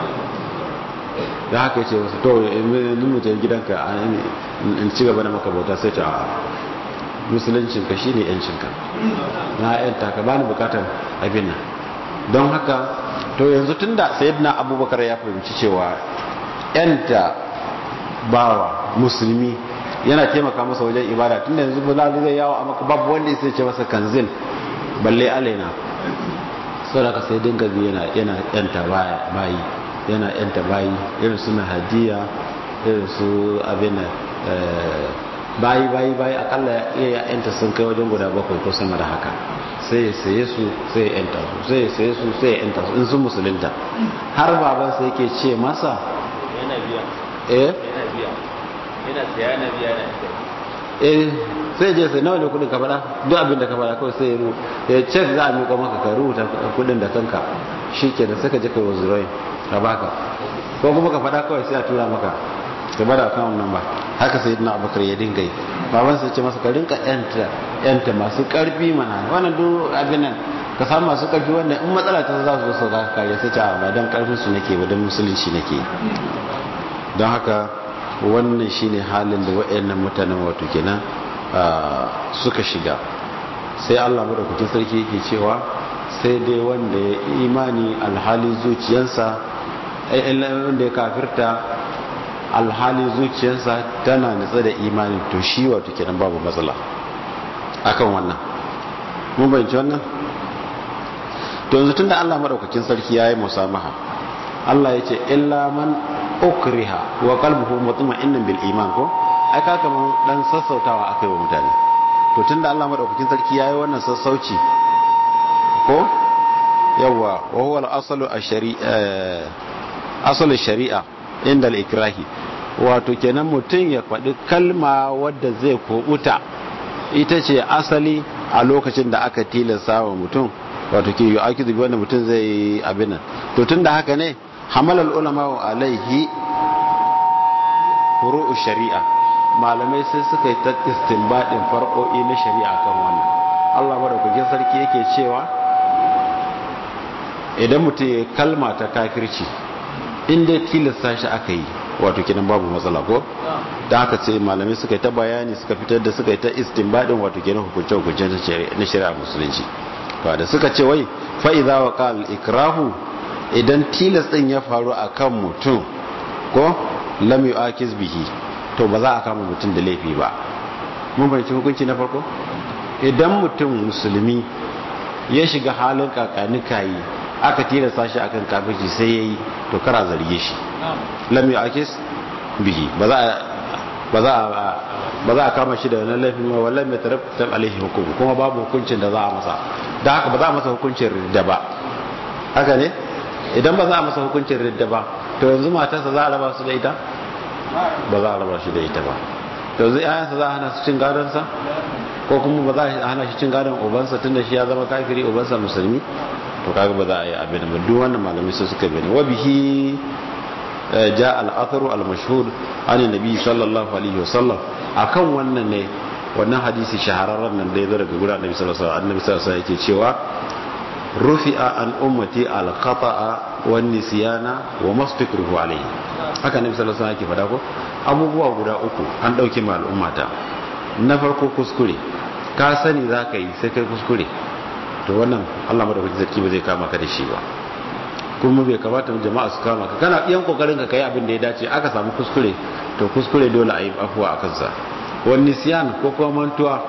da haka ce wasu to yanzu mutum gidanka in ci gaba da maka bauta sai ta musuluncinka shi ne yancinka na yanta ka bani bukatar abin nan don haka to yanzu tun da sayyidina abubakar ya fahimci cewa yanta bawa musulmi yana taimaka masa wajen ibada tun da yanzu bulali zai yawo a maka babu wanda ya ce masa kanzil balle alaina sau da ka sai dinga yana yanta bayi yana yanta bayi irin suna hadiya irin su abin bayi bayi bayi akalla iya yanta sun kai wajen guda bakwai ko sama da haka sai ya saye su sai ya yanta su sai ya saye su sai ya yanta su in sun musulunta har baban sai yake ce masa yana biya eh yana biya yana saya yana biya yana eh sai je sai nawa ne kudin ka fada duk abin da ka fada kawai sai ya ru ya cek za a miƙa maka ka rubuta kudin da kanka shikenan sai ka je kai wazirai ka baka ko kuma ka fada kawai sai a tura maka ka bada account number haka sai na abubakar ya dinga yi baban sai ce masa ka rinka yanta yanta masu karfi mana wannan duk abin nan ka samu masu karfi wanda in matsala ta za su zo su ka kare sai ta ba dan karfin su nake ba dan musulunci nake don haka wannan shine halin da waɗannan mutanen wato kenan suka shiga sai Allah madaukakin sarki yake cewa sai dai wanda ya imani alhali zuciyarsa wanda ya kafirta alhali zuciyarsa tana nutsa da imani to shi wato kenan babu matsala akan wannan mun bayyana wannan to yanzu tunda Allah madaukakin sarki yayi musamaha Allah yace illa man ukriha wa qalbuhu mutma'innan bil iman ko ai ka kaman dan sassautawa akai wa mutane to tunda Allah madaukakin sarki yayi wannan sassauci ko yawa wa huwa al-aslu ash-shari'a aslu shari'a inda al-ikrahi wato kenan mutum ya faɗi kalma wadda zai kobuta ita ce asali a lokacin da aka tilasta wa mutum wato ke yi akidu wanda mutum zai yi abin to tun da haka ne hamalar ulama wa alaihi furu'u shari'a malamai sai suka yi ta istinbadin farko'i na shari'a kan wannan Allah madaukakin sarki yake cewa idan mutum ya kalma ta kafirci inda tilasta shi aka yi wato kinan babu matsala ko da haka sai malamai suka yi ta bayani suka fitar da suka yi ta istinbadin wato kinan hukunce hukunce na shari'a musulunci ba da suka ce wai fa'iza wa qal ikrahu idan tilas din ya faru akan mutum ko lam yu'akiz bihi to ba za a kama mutum da laifi ba mun bayyana hukunci na farko idan mutum musulmi ya shiga halin kakanikayi aka tilasta shi akan kafirci sai yayi to kara zarge shi lam yu'akis bihi ba za ba za ba za a kama shi da wannan laifin ma wallahi mai tarattab alaihi hukum kuma babu hukuncin da za a masa da haka ba za a masa hukuncin ridda ba haka ne idan ba za a masa hukuncin ridda ba to yanzu matarsa za a raba su da ita ba za a raba shi da ita ba to yanzu ƴaƴansa za a hana su cin gadon sa ko kuma ba za a hana shi cin gadon ubansa tunda shi ya zama kafiri ubansa musulmi to kaga ba za a yi abin ba duk wannan malamai sai suka bane wa bihi ja al-atharu al-mashhur an nabi sallallahu alaihi wasallam akan wannan ne wannan hadisi shahararren nan da ya zo daga gurin annabi sallallahu alaihi wasallam annabi sallallahu alaihi wasallam yake cewa rufi'a an ummati al-khata'a wan nisyana wa mastakruhu alaihi haka annabi sallallahu alaihi wasallam yake fada ko abubuwa guda uku an dauke ma al'ummata na farko kuskure ka sani zaka yi sai kai kuskure to wannan Allah madaukakin sarki ba zai kama ka da shi ba kuma bai kamata jama'a su kama ka kana iyan kokarin ka kai abin da ya dace aka samu kuskure to kuskure dole a yi afuwa a kansa wani siyan ko kuma mantuwa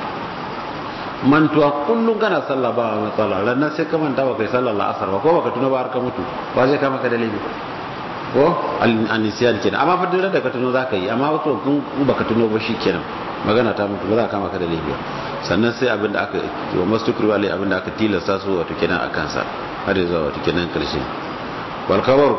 mantuwa kullum kana sallah ba matsala ranar sai ka manta ba kai sallar la'asar ba ko baka tuna ba har ka mutu ba zai kama ka da laifi ko anisiyan kenan amma fa duk da ka tuno za ka yi amma wato kun baka tuno ba shi kenan magana ta mutu ba za ka kama ka da laifi sannan sai abin da aka wa mastukri wale abin da aka tilasta su wato kenan a kansa har zuwa wato kenan karshe wal khabar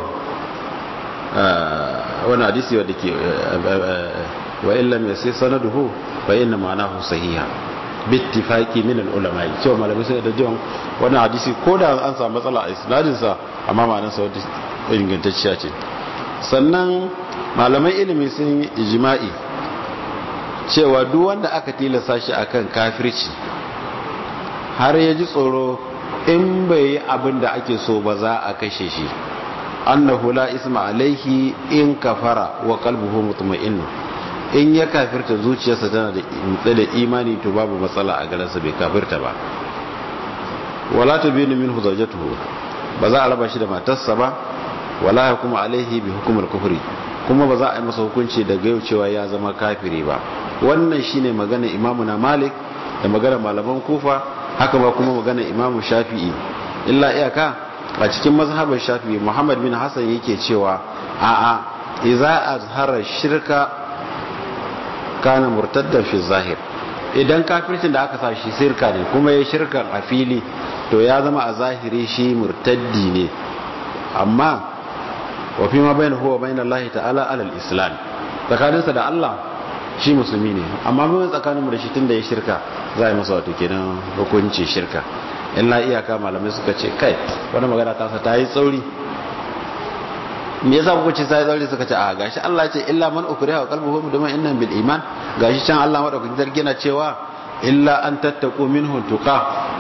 wani hadisi wadda ke wa illam yasi sanaduhu fa inna ma'anahu sahiha bittifaqi min al ulama cewa malamai sai da jiwon wannan hadisi ko da an samu matsala a isnadin sa amma ma'anarsa wadda ingantacciya ce sannan malamai ilimi sun yi ijma'i cewa duk wanda aka tilasta shi akan kafirci har ya ji tsoro in bai yi abin da ake so ba za a kashe shi annahu la isma alaihi in kafara wa qalbuhu mutma'in in ya kafirta zuciyarsa tana da mutsa da imani to babu matsala a garansa bai kafirta ba wala tabinu minhu zawjatuhu ba za a raba shi da matarsa ba wala kuma alaihi bi hukumar kufri kuma ba za a yi masa hukunci daga yau cewa ya zama kafiri ba wannan shine magana imamu na malik da magana malaman kufa haka ba kuma magana imamu shafi'i illa iyaka a cikin mazhabar shafi'i muhammad bin hassan yake cewa a'a iza azhara shirka kana murtaddan fi zahir idan kafircin da aka sa shi shirka ne kuma ya shirka a fili to ya zama a zahiri shi murtaddi ne amma wa fi ma bayan huwa bayan Allah ta'ala alal islam tsakaninsa da Allah shi musulmi ne amma mun tsakaninmu da shi tun da ya shirka za a yi masa wato kenan hukunci shirka illa iyaka malamai suka ce kai wani magana ta ta yi tsauri me yasa kuka ce sai tsauri suka ce a gashi Allah ce illa man ukriha wa qalbuhu mutma'innan bil iman gashi can Allah madaukakin sarki na cewa illa an tattaqu minhu tuqa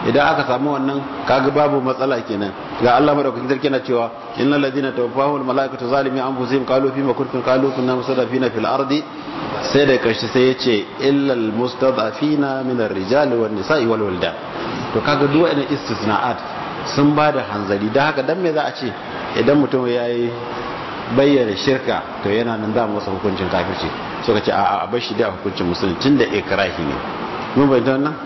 idan aka samu wannan kaga babu matsala kenan ga Allah madaukakin sarki na cewa innal ladina tawaffahu al malaikatu zalimi anfusihim qalu fi ma kuntum qalu kunna mustadafina fil ardi sai da karshe sai yace illa al mustadafina min ar rijali wan nisa'i wal wildan to kaga duk wa'annan istisna'at sun ba da hanzari dan haka dan me za a ce idan mutum yayi bayyana shirka to yana nan da masa hukuncin kafirci suka ce a'a a bar shi da hukuncin musulunci tunda ikrahi ne mun bayyana wannan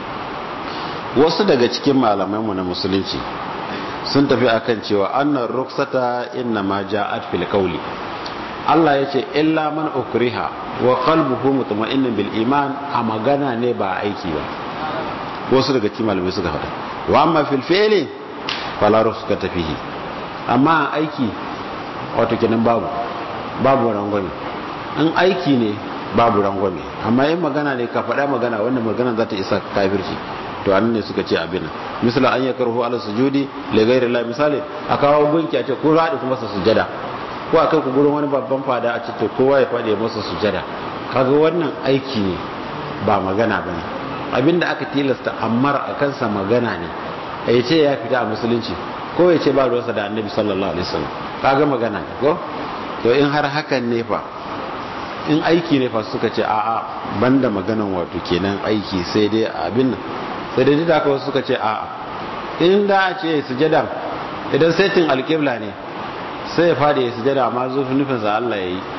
wasu daga cikin malamanmu na musulunci sun tafi akan cewa annar ruksata inna ma ja'at fil qawli Allah yace illa man ukriha wa qalbuhu mutma'innun bil iman a magana ne ba aiki ba wasu daga cikin malamai suka faɗa wa amma fil fi'li fala ruksata fihi amma aiki wato kenan babu babu rangwame in aiki ne babu rangwame amma yin magana ne ka faɗa magana wannan magana za ta isa kafirci to annan ne suka ce abin misali an ya karhu ala sujudi li ghairi Allah misali a kawo gunki a ce ko radi kuma sa sujada ko a kai ku gurin wani babban fada a ce to kowa ya fadi masa sujada kaga wannan aiki ne ba magana bane abinda aka tilasta ammar a kansa magana ne ya ce ya fita a musulunci ko ya ce ba ruwansa da annabi sallallahu alaihi wasallam kaga magana ne ko to in har hakan ne fa in aiki ne fa suka ce a'a banda maganan wato kenan aiki sai dai abin nan sai dai da wasu suka ce a'a in da a ce sujada idan saitin alƙibla ne sai ya fada ya sujada amma zufin nufinsa Allah ya yi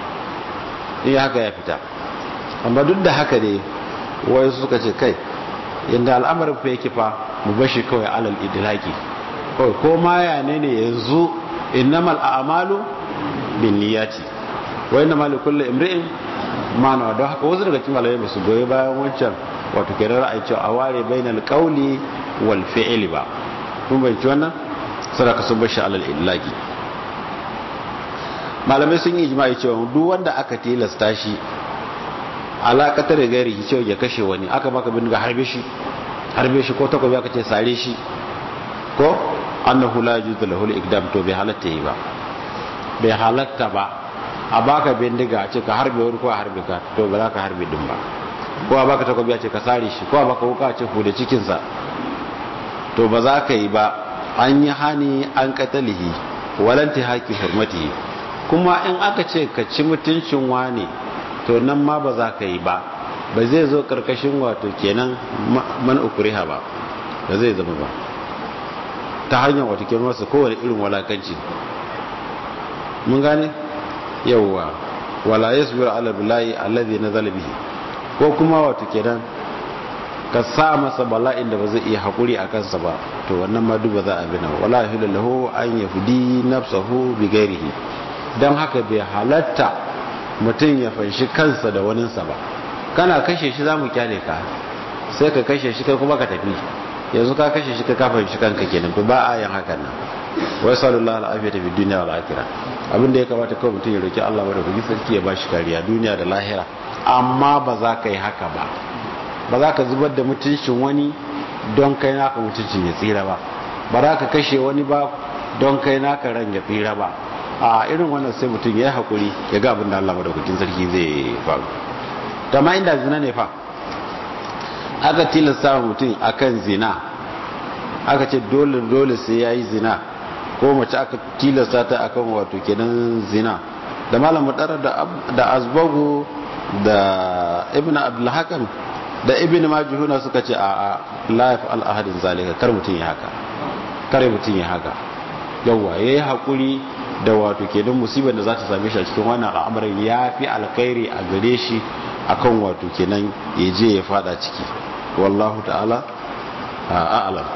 in haka ya fita amma duk da haka ne wai suka ce kai inda al'amarin fa yake fa mu bashi kawai alal idraki kawai ko ma ya ne ne yanzu innamal a'malu binniyati wa innamal likulli imri'in ma nawa don haka wasu daga cikin malamai ba su goyi bayan wancan wato kenan ra'ayi cewa a ware bainal qawli wal fi'li ba kun bai ci wannan sadaka sun bashi alal illaki malamai sun yi ijma'i cewa duk wanda aka tilasta shi alaƙatar da gairi cewa ya kashe wani aka baka bindiga harbe shi harbe shi ko takobi aka ce sare shi ko annahu la yajuzu lahu al-iqdam to bai halatta yi ba bai halatta ba a baka bindiga a ce ka harbe wani ko a harbe ka to ba za ka harbe din ba ko a baka takobi a ce ka sare shi ko a baka wuka a ce ku da cikin sa to ba za ka yi ba an yi hani an katalihi walanti haki hurmatihi kuma in aka ce ka ci mutuncin wane to nan ma ba za ka yi ba ba zai zo karkashin wato kenan man ukuriha ba ba zai zama ba ta hanyar wato kenan wasu kowane irin walakanci mun gane yawwa wala yasbiru ala billahi alladhi nazala bihi ko kuma wato kenan ka sa masa bala'in da ba zai iya hakuri a kansa ba to wannan ma duk ba za a bi nan wala yahilu lahu an yafdi nafsahu bi ghairihi dan haka bai halatta mutum ya fanshi kansa da waninsa ba kana kashe shi za mu kyale ka sai ka kashe shi kai kuma ka tafi yanzu ka kashe shi ka ka fanshi kanka kenan to ba a yin hakan nan wai sallallahu alaihi wa dunya wal akhirah abin da ya kamata kawai mutum ya roki Allah madaukakin sarki ya bashi kariya duniya da lahira amma ba za ka yi haka ba ba za ka zubar da mutuncin wani don kai naka mutuncin ya tsira ba ba za ka kashe wani ba don kai naka ran ya tsira ba a irin wannan sai mutum ya haƙuri ya ga abin da Allah madaukakin sarki zai faru ma inda zina ne fa aka tilasta mutum akan zina aka ce dole dole sai yayi zina ko mace aka tilasta ta akan wato kenan zina da malam mudara da da azbagu da ibnu abdul hakam da ibnu majhuna suka ce a a la yaf'al ahadin zalika kar mutum ya haka kar mutum ya haka yawa yayi hakuri da wato kenan musibar da za ta same shi a cikin wannan al'amarin ya fi alkhairi a gare shi akan wato kenan ya je ya fada ciki wallahu ta'ala a'lam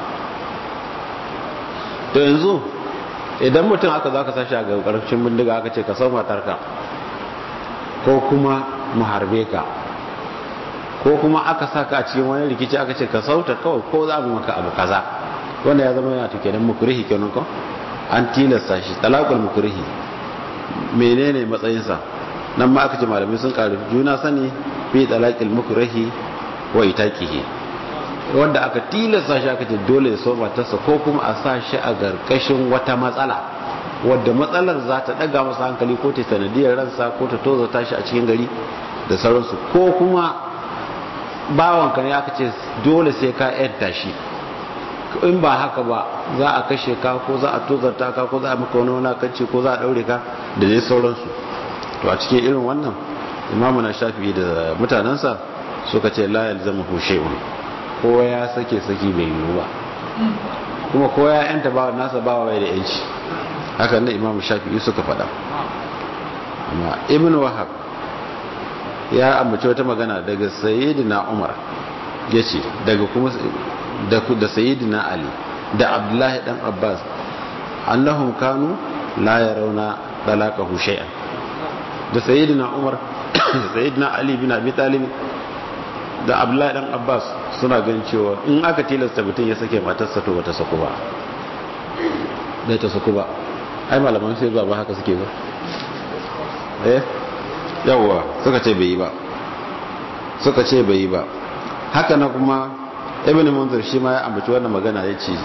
to yanzu idan mutum aka za ka sashi a ƙarƙashin bindiga aka ce ka sau matarka ko kuma mu harbe ka ko kuma aka saka a cikin wani rikici aka ce ka sauta kawai ko za mu maka abu kaza wanda ya zama yana to kenan mukrihi kenan ko an tilasta shi talakul mukrihi menene matsayinsa nan ma aka ce malamai sun karu juna sani fi talakil mukrihi wa itaqihi wanda aka tilasta shi aka ce dole ya so matarsa ko kuma a sa shi a garkashin wata matsala wadda matsalar za ta daga masa hankali ko ta sanadiyar ransa ko ta tozo tashi a cikin gari da sauransu ko kuma bawanka ne aka ce dole sai ka yanta shi in ba haka ba za a kashe ka ko za a tozarta ka ko za a maka wani wulakanci ko za a daure ka da dai sauransu to a cikin irin wannan imamu na shafi da mutanensa suka ce la yalzamu shay'un kowa ya sake saki bai yiwu ba kuma kowa ya yanta ba nasa ba bai da yanci haka ne imamu shafi suka faɗa amma ibn wahab ya ambaci wata magana daga sayyidina umar yace daga kuma da da sayyidina ali da abdullahi dan abbas annahum kanu la yarawna talaqahu shay'an da sayyidina umar da sayyidina ali bin abi talib da abdullahi dan abbas suna ganin cewa in aka tilasta mutum ya sake matarsa to bata saku ba bai ta saku ba ai malaman sai ba haka suke ba eh yawwa suka ce bai yi ba suka ce bai yi ba haka na kuma ibn munzir shi ma ya ambaci wannan magana ya ce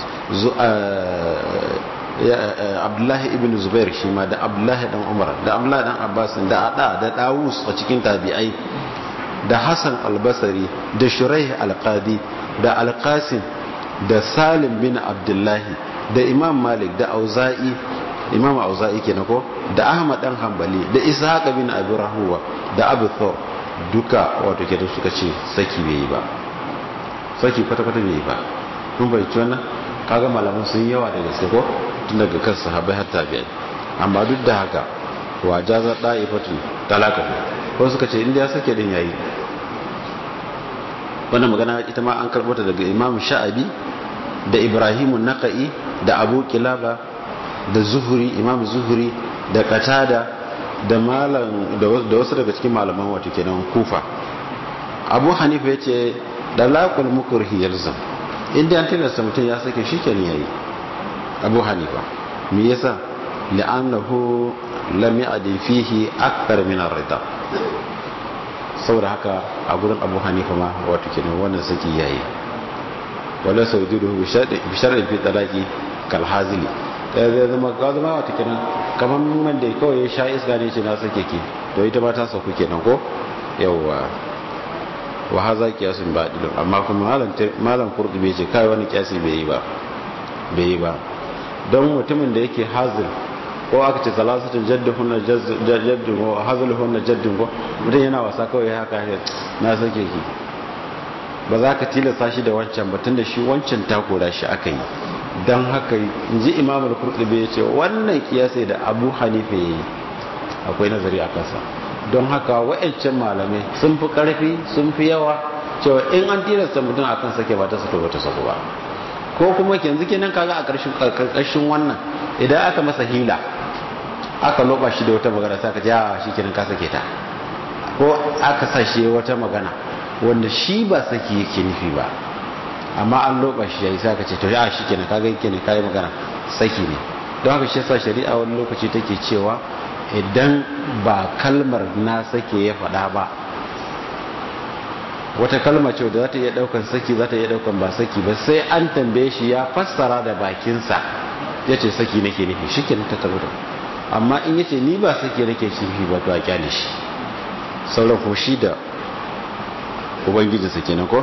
abdullahi ibn zubair shi ma da abdullahi dan umar da abdullahi dan abbas da ada da dawus a cikin tabi'ai da hassan albasari da shuraih alqadi da alqasim da salim bin abdullahi da imam malik da auza'i imam auza'i kenan ko da ahmad dan hanbali da ishaq bin abi rahuwa da abu thawr duka wato kenan suka ce saki bai yi ba saki kwata kwata bai yi ba kun bai ci wannan kaga malaman sun yawa da gaske ko tun daga kan sahabbai har tabi'ai amma duk da haka wa jaza da'ifatu talaka ko suka ce inda ya sake din yayi wannan magana ita ma an karbo ta daga imam sha'abi da ibrahimun naqai da abu kilaba da zuhuri imam zuhuri da katada da malam da wasu daga cikin malaman wato kenan kufa abu hanifa yace dalakul mukurhi yalzam inda an tilasta mutum ya sake shi kenan yayi abu hanifa me yasa li'annahu lam ya'di fihi akthar min ar-rida saboda haka a gurin abu hanifa ma wato kenan wannan saki yayi wala saujuduhu bi shar'i fi talaqi kal hazili zai zama ga zama wata kenan kamar man da kawai ya sha iska ne ce na sake ki to ita ma ta sauku kenan ko yawwa wa haza kiyasun badilun amma kuma malam malam qurtubi ce kai wani kiyasi bai yi ba bai yi ba don mutumin da yake hazil ko aka ce salasatun jadduhunna jaddun ko hazluhunna jaddun ko mutum yana wasa kawai haka na sake ki ba za ka tilasta shi da wancan ba tunda shi wancan takura shi aka yi don haka in ji imamul kurtubi ya ce wannan kiyasai da abu hanifa ya yi akwai nazari a kansa don haka wa'ancan malamai sun fi karfi sun fi yawa cewa in an tilasta mutum a kan sake ba ta sako ba ta sako ba ko kuma yanzu kenan kaga a ƙarshen wannan idan aka masa hila aka loba shi da wata magana sai ka ji a shi kenan ka sake ta ko aka sa shi wata magana wanda shi ba saki yake nufi ba amma an loba shi yayi sai ka ce to ya shi kenan kaga yake ne kai magana saki ne don haka shi yasa shari'a wani lokaci take cewa idan ba kalmar na sake ya faɗa ba wata kalma ce da za ta iya ɗaukan saki za ta iya ɗaukan ba saki ba sai an tambaye shi ya fassara da bakinsa ya ce saki nake nufi shi kenan ta tabbata amma in yace ni ba saki nake nufi ba to a kyale shi sauran ko shi da ubangijinsa kenan ko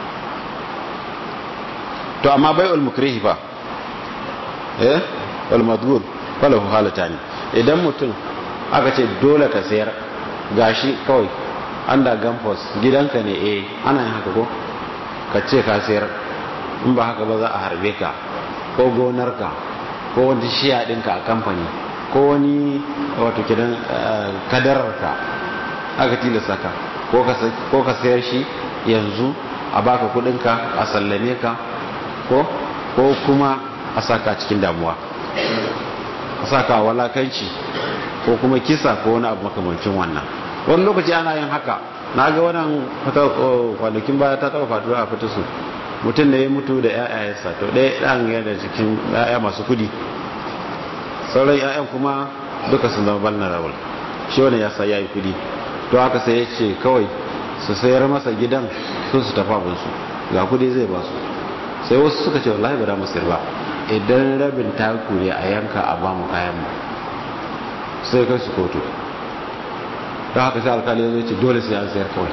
to amma bai ulmukrihi fa eh wal madgur falahu halatani idan mutum aka ce dole ka sayar gashi kawai anda gampos gidanka ne eh ana yin haka ko ka ce ka sayar in ba haka ba za a harbe ka ko gonarka ko wani shiya ɗinka a kamfani ko wani wato kidan kadararka aka tilasta ka ko ka sayar shi yanzu a baka kudinka a sallame ka ko ko kuma a saka cikin damuwa a saka walakanci ko kuma kisa ko wani abu makamancin wannan wani lokaci ana yin haka na ga wannan kwanakin baya ta taba faduwa a fita su mutum da ya mutu da ya'yayensa to ɗaya ɗan yana cikin ya'ya masu kudi sauran ya'yan kuma duka sun zama vulnerable shi wani ya sa yayi kudi to haka sai ya ce kawai su sayar masa gidan sun su tafa abinsu ga kudi zai ba su sai wasu suka ce wallahi ba da mu sayar ba idan rabin taku ne a yanka a ba mu kayan mu sai kai su kotu don haka sai alkali zai ce dole sai an sayar kawai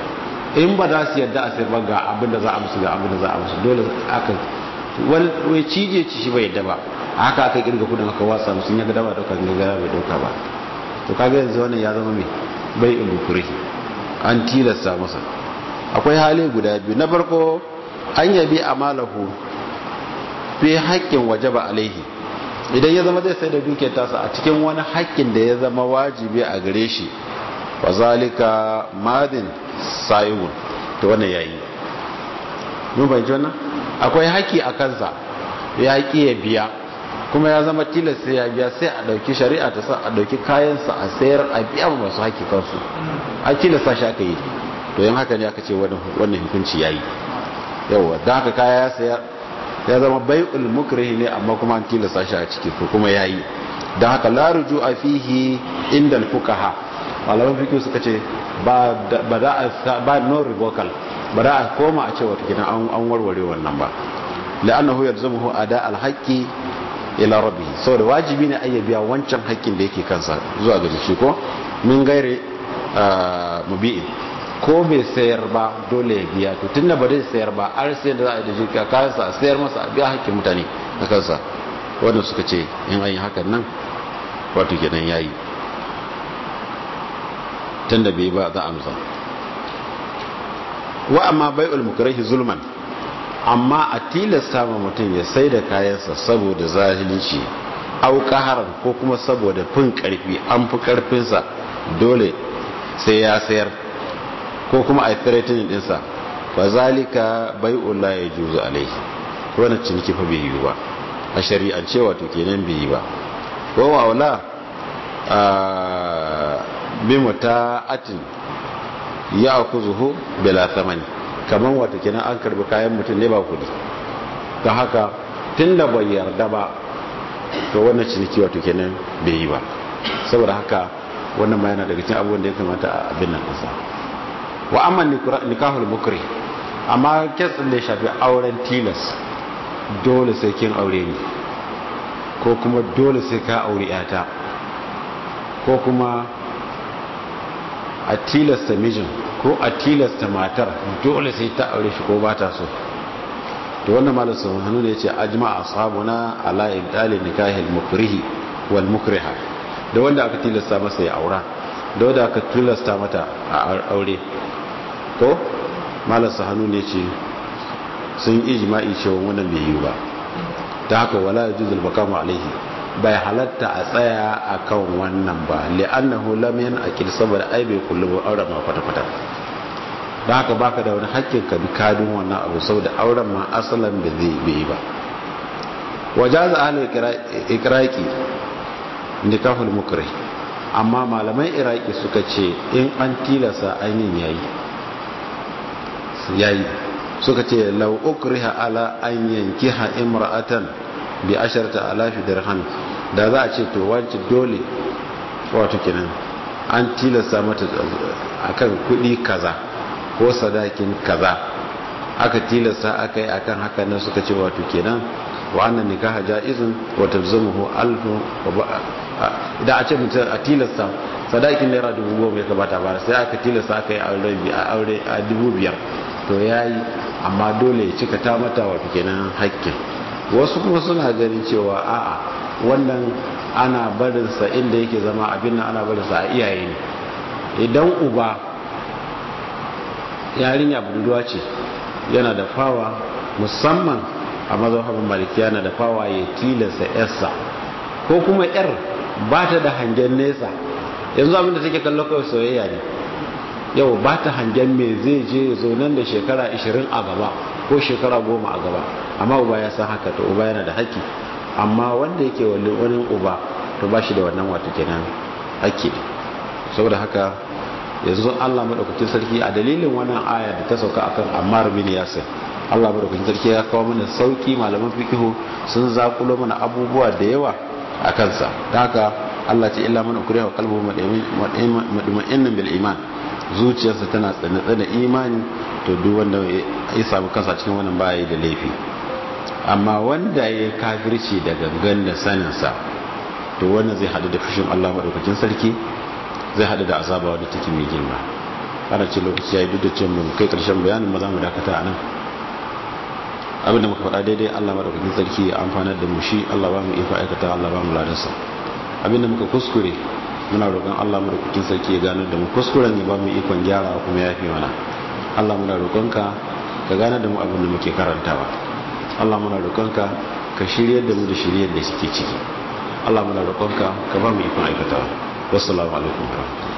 in ba za su yadda a sayar ba ga abin da za a musu ga abin da za a musu dole aka wai cije ci shi bai yadda ba haka aka kirga kudin aka wasa musu ya ga dama dauka ga gara bai dauka ba to kaga yanzu wannan ya zama mai bai ulukuri an tilasta masa akwai hali guda biyu na farko an yabi amalahu fi haƙƙin wajaba alaihi idan ya zama zai sai da dukiyar tasa a cikin wani haƙƙin da ya zama wajibi a gare shi wa zalika madin sa'iwun to wannan yayi mun bayyana wannan akwai haƙƙi a kansa ya ƙi ya biya kuma ya zama tilas sai ya biya sai a ɗauki shari'a ta sa a ɗauki kayansa a sayar a biya ma masu haƙƙi kansu a tilasta shi aka yi to yin haka ne aka ce wannan hukunci ya yi yawa don haka kaya ya sayar ya zama bai'ul mukrihi ne amma kuma an tilasta shi a ciki ko kuma ya yi don haka la a fihi inda fuqaha malaman fiqh suka ce ba za a ba no revocable ba za a koma a ce wata gidan an warware wannan ba la'annahu yalzamuhu ada al-haqqi ila rabbi saboda wajibi ne ayya biya wancan haƙƙin da yake kansa zuwa ga shi ko min gaire mubi'in ko bai sayar ba dole ya biya to tunda ba zai sayar ba har sai da za a yi da shi kayansa a sayar masa a biya haƙƙin mutane a kansa wanda suka ce in an yi hakan nan wato kenan yayi tunda bai ba za a amsa wa amma bai'ul mukrahi zulman amma a tilasta ma mutum ya sai da kayansa saboda zalunci au kaharan ko kuma saboda fin karfi an fi karfinsa dole sai ya sayar ko kuma a threatening dinsa fa zalika bai'ul la yajuzu alaihi wannan ciniki fa bai yi ba a shari'ance wato kenan bai yi ba ko wala a bi muta'atin ya akuzuhu bila thamani kaman wato kenan an karbi kayan mutum ne ba kudi don haka tunda bai yarda ba to wannan ciniki wato kenan bai yi ba saboda haka wannan ma yana daga cikin abubuwan da ya kamata a abin nan ɗinsa wa amma nikahul mukri amma kes ɗin da ya shafi auren tilas dole sai kin aure ni ko kuma dole sai ka aure yata ko kuma a tilasta mijin ko a tilasta matar dole sai ta aure shi ko ba ta so to wannan malam sun hannu ne yace ajma ashabuna ala ibdali nikahil mukrihi wal mukriha da wanda aka tilasta masa ya aura da wanda aka tilasta mata a aure ko malam sun hannu ne ce sun ijma'i cewa wannan bai yi ba ta haka wala yajuzul bakamu alaihi bai halatta a tsaya a kan wannan ba li'annahu lam yanqil saboda ai bai kullu auren ma kwata kwata da haka baka da wani hakkin ka bi kadin wannan abu saboda auren ma asalan da zai bai ba wajaza ahlul ikraqi nikahul mukrih amma malaman iraki suka ce in an tilasa ainihin yayi yayi suka ce law ukriha ala an yankiha imra'atan bi asharta alafi dirham da za a ce to wance dole wato kenan an tilasta mata akan kudi kaza ko sadakin kaza aka tilasta aka yi akan haka nan suka ce wato kenan wa annan nikaha jaizun wa talzamuhu alfu da a ce mutum a tilasta sadakin naira dubu goma ya kamata ba sai aka tilasta aka yi aure a dubu biyar to ya yi amma dole ya cika ta mata wato kenan hakkin wasu kuma suna ganin cewa a'a wannan ana barinsa inda yake zama abin nan ana barinsa a iyaye ne idan uba yarinya budurwa ce yana da fawa musamman a mazhabin maliki yana da fawa ya tilasta yarsa ko kuma yar ba ta da hangen nesa yanzu abin da take kallo kawai soyayya ne yau ba ta hangen me zai je zo nan da shekara 20 a gaba ko shekara 10 a gaba amma uba ya san haka to uba yana da haƙƙi amma wanda yake wani wani uba to ba shi da wannan wato kenan haƙƙi saboda haka yanzu Allah madaukakin sarki a dalilin wannan aya da ta sauka akan Ammar bin Yasir Allah madaukakin sarki ya kawo mana sauki malaman fikihu sun zakulo mana abubuwa da yawa a kansa da haka Allah ce illa man ukriha wa qalbuhu mutma'innan bil iman zuciyarsa tana tsane-tsane imani to duk wanda ya samu kansa cikin wannan baya da laifi amma wanda ya kafirci da gangan da saninsa to wannan zai hadu da fushin Allah madaukakin sarki zai hadu da azaba wadda take mai girma ana ce lokaci ya yi duk da ce mu kai karshen bayanin ba za mu dakata a nan abinda muka faɗa daidai Allah madaukakin sarki ya amfanar da mu shi Allah ba mu iko aikata Allah ba mu ladarsa abinda muka kuskure muna roƙon Allah madaukakin sarki ya gano da mu kuskuren ya ba mu ikon gyara kuma ya fi mana Allah muna roƙonka ka gane da mu abin da muke karantawa Allah muna roƙonka ka shiryar da mu da shiryar da suke ciki Allah muna roƙonka ka ba mu ikon aikatawa wassalamu alaikum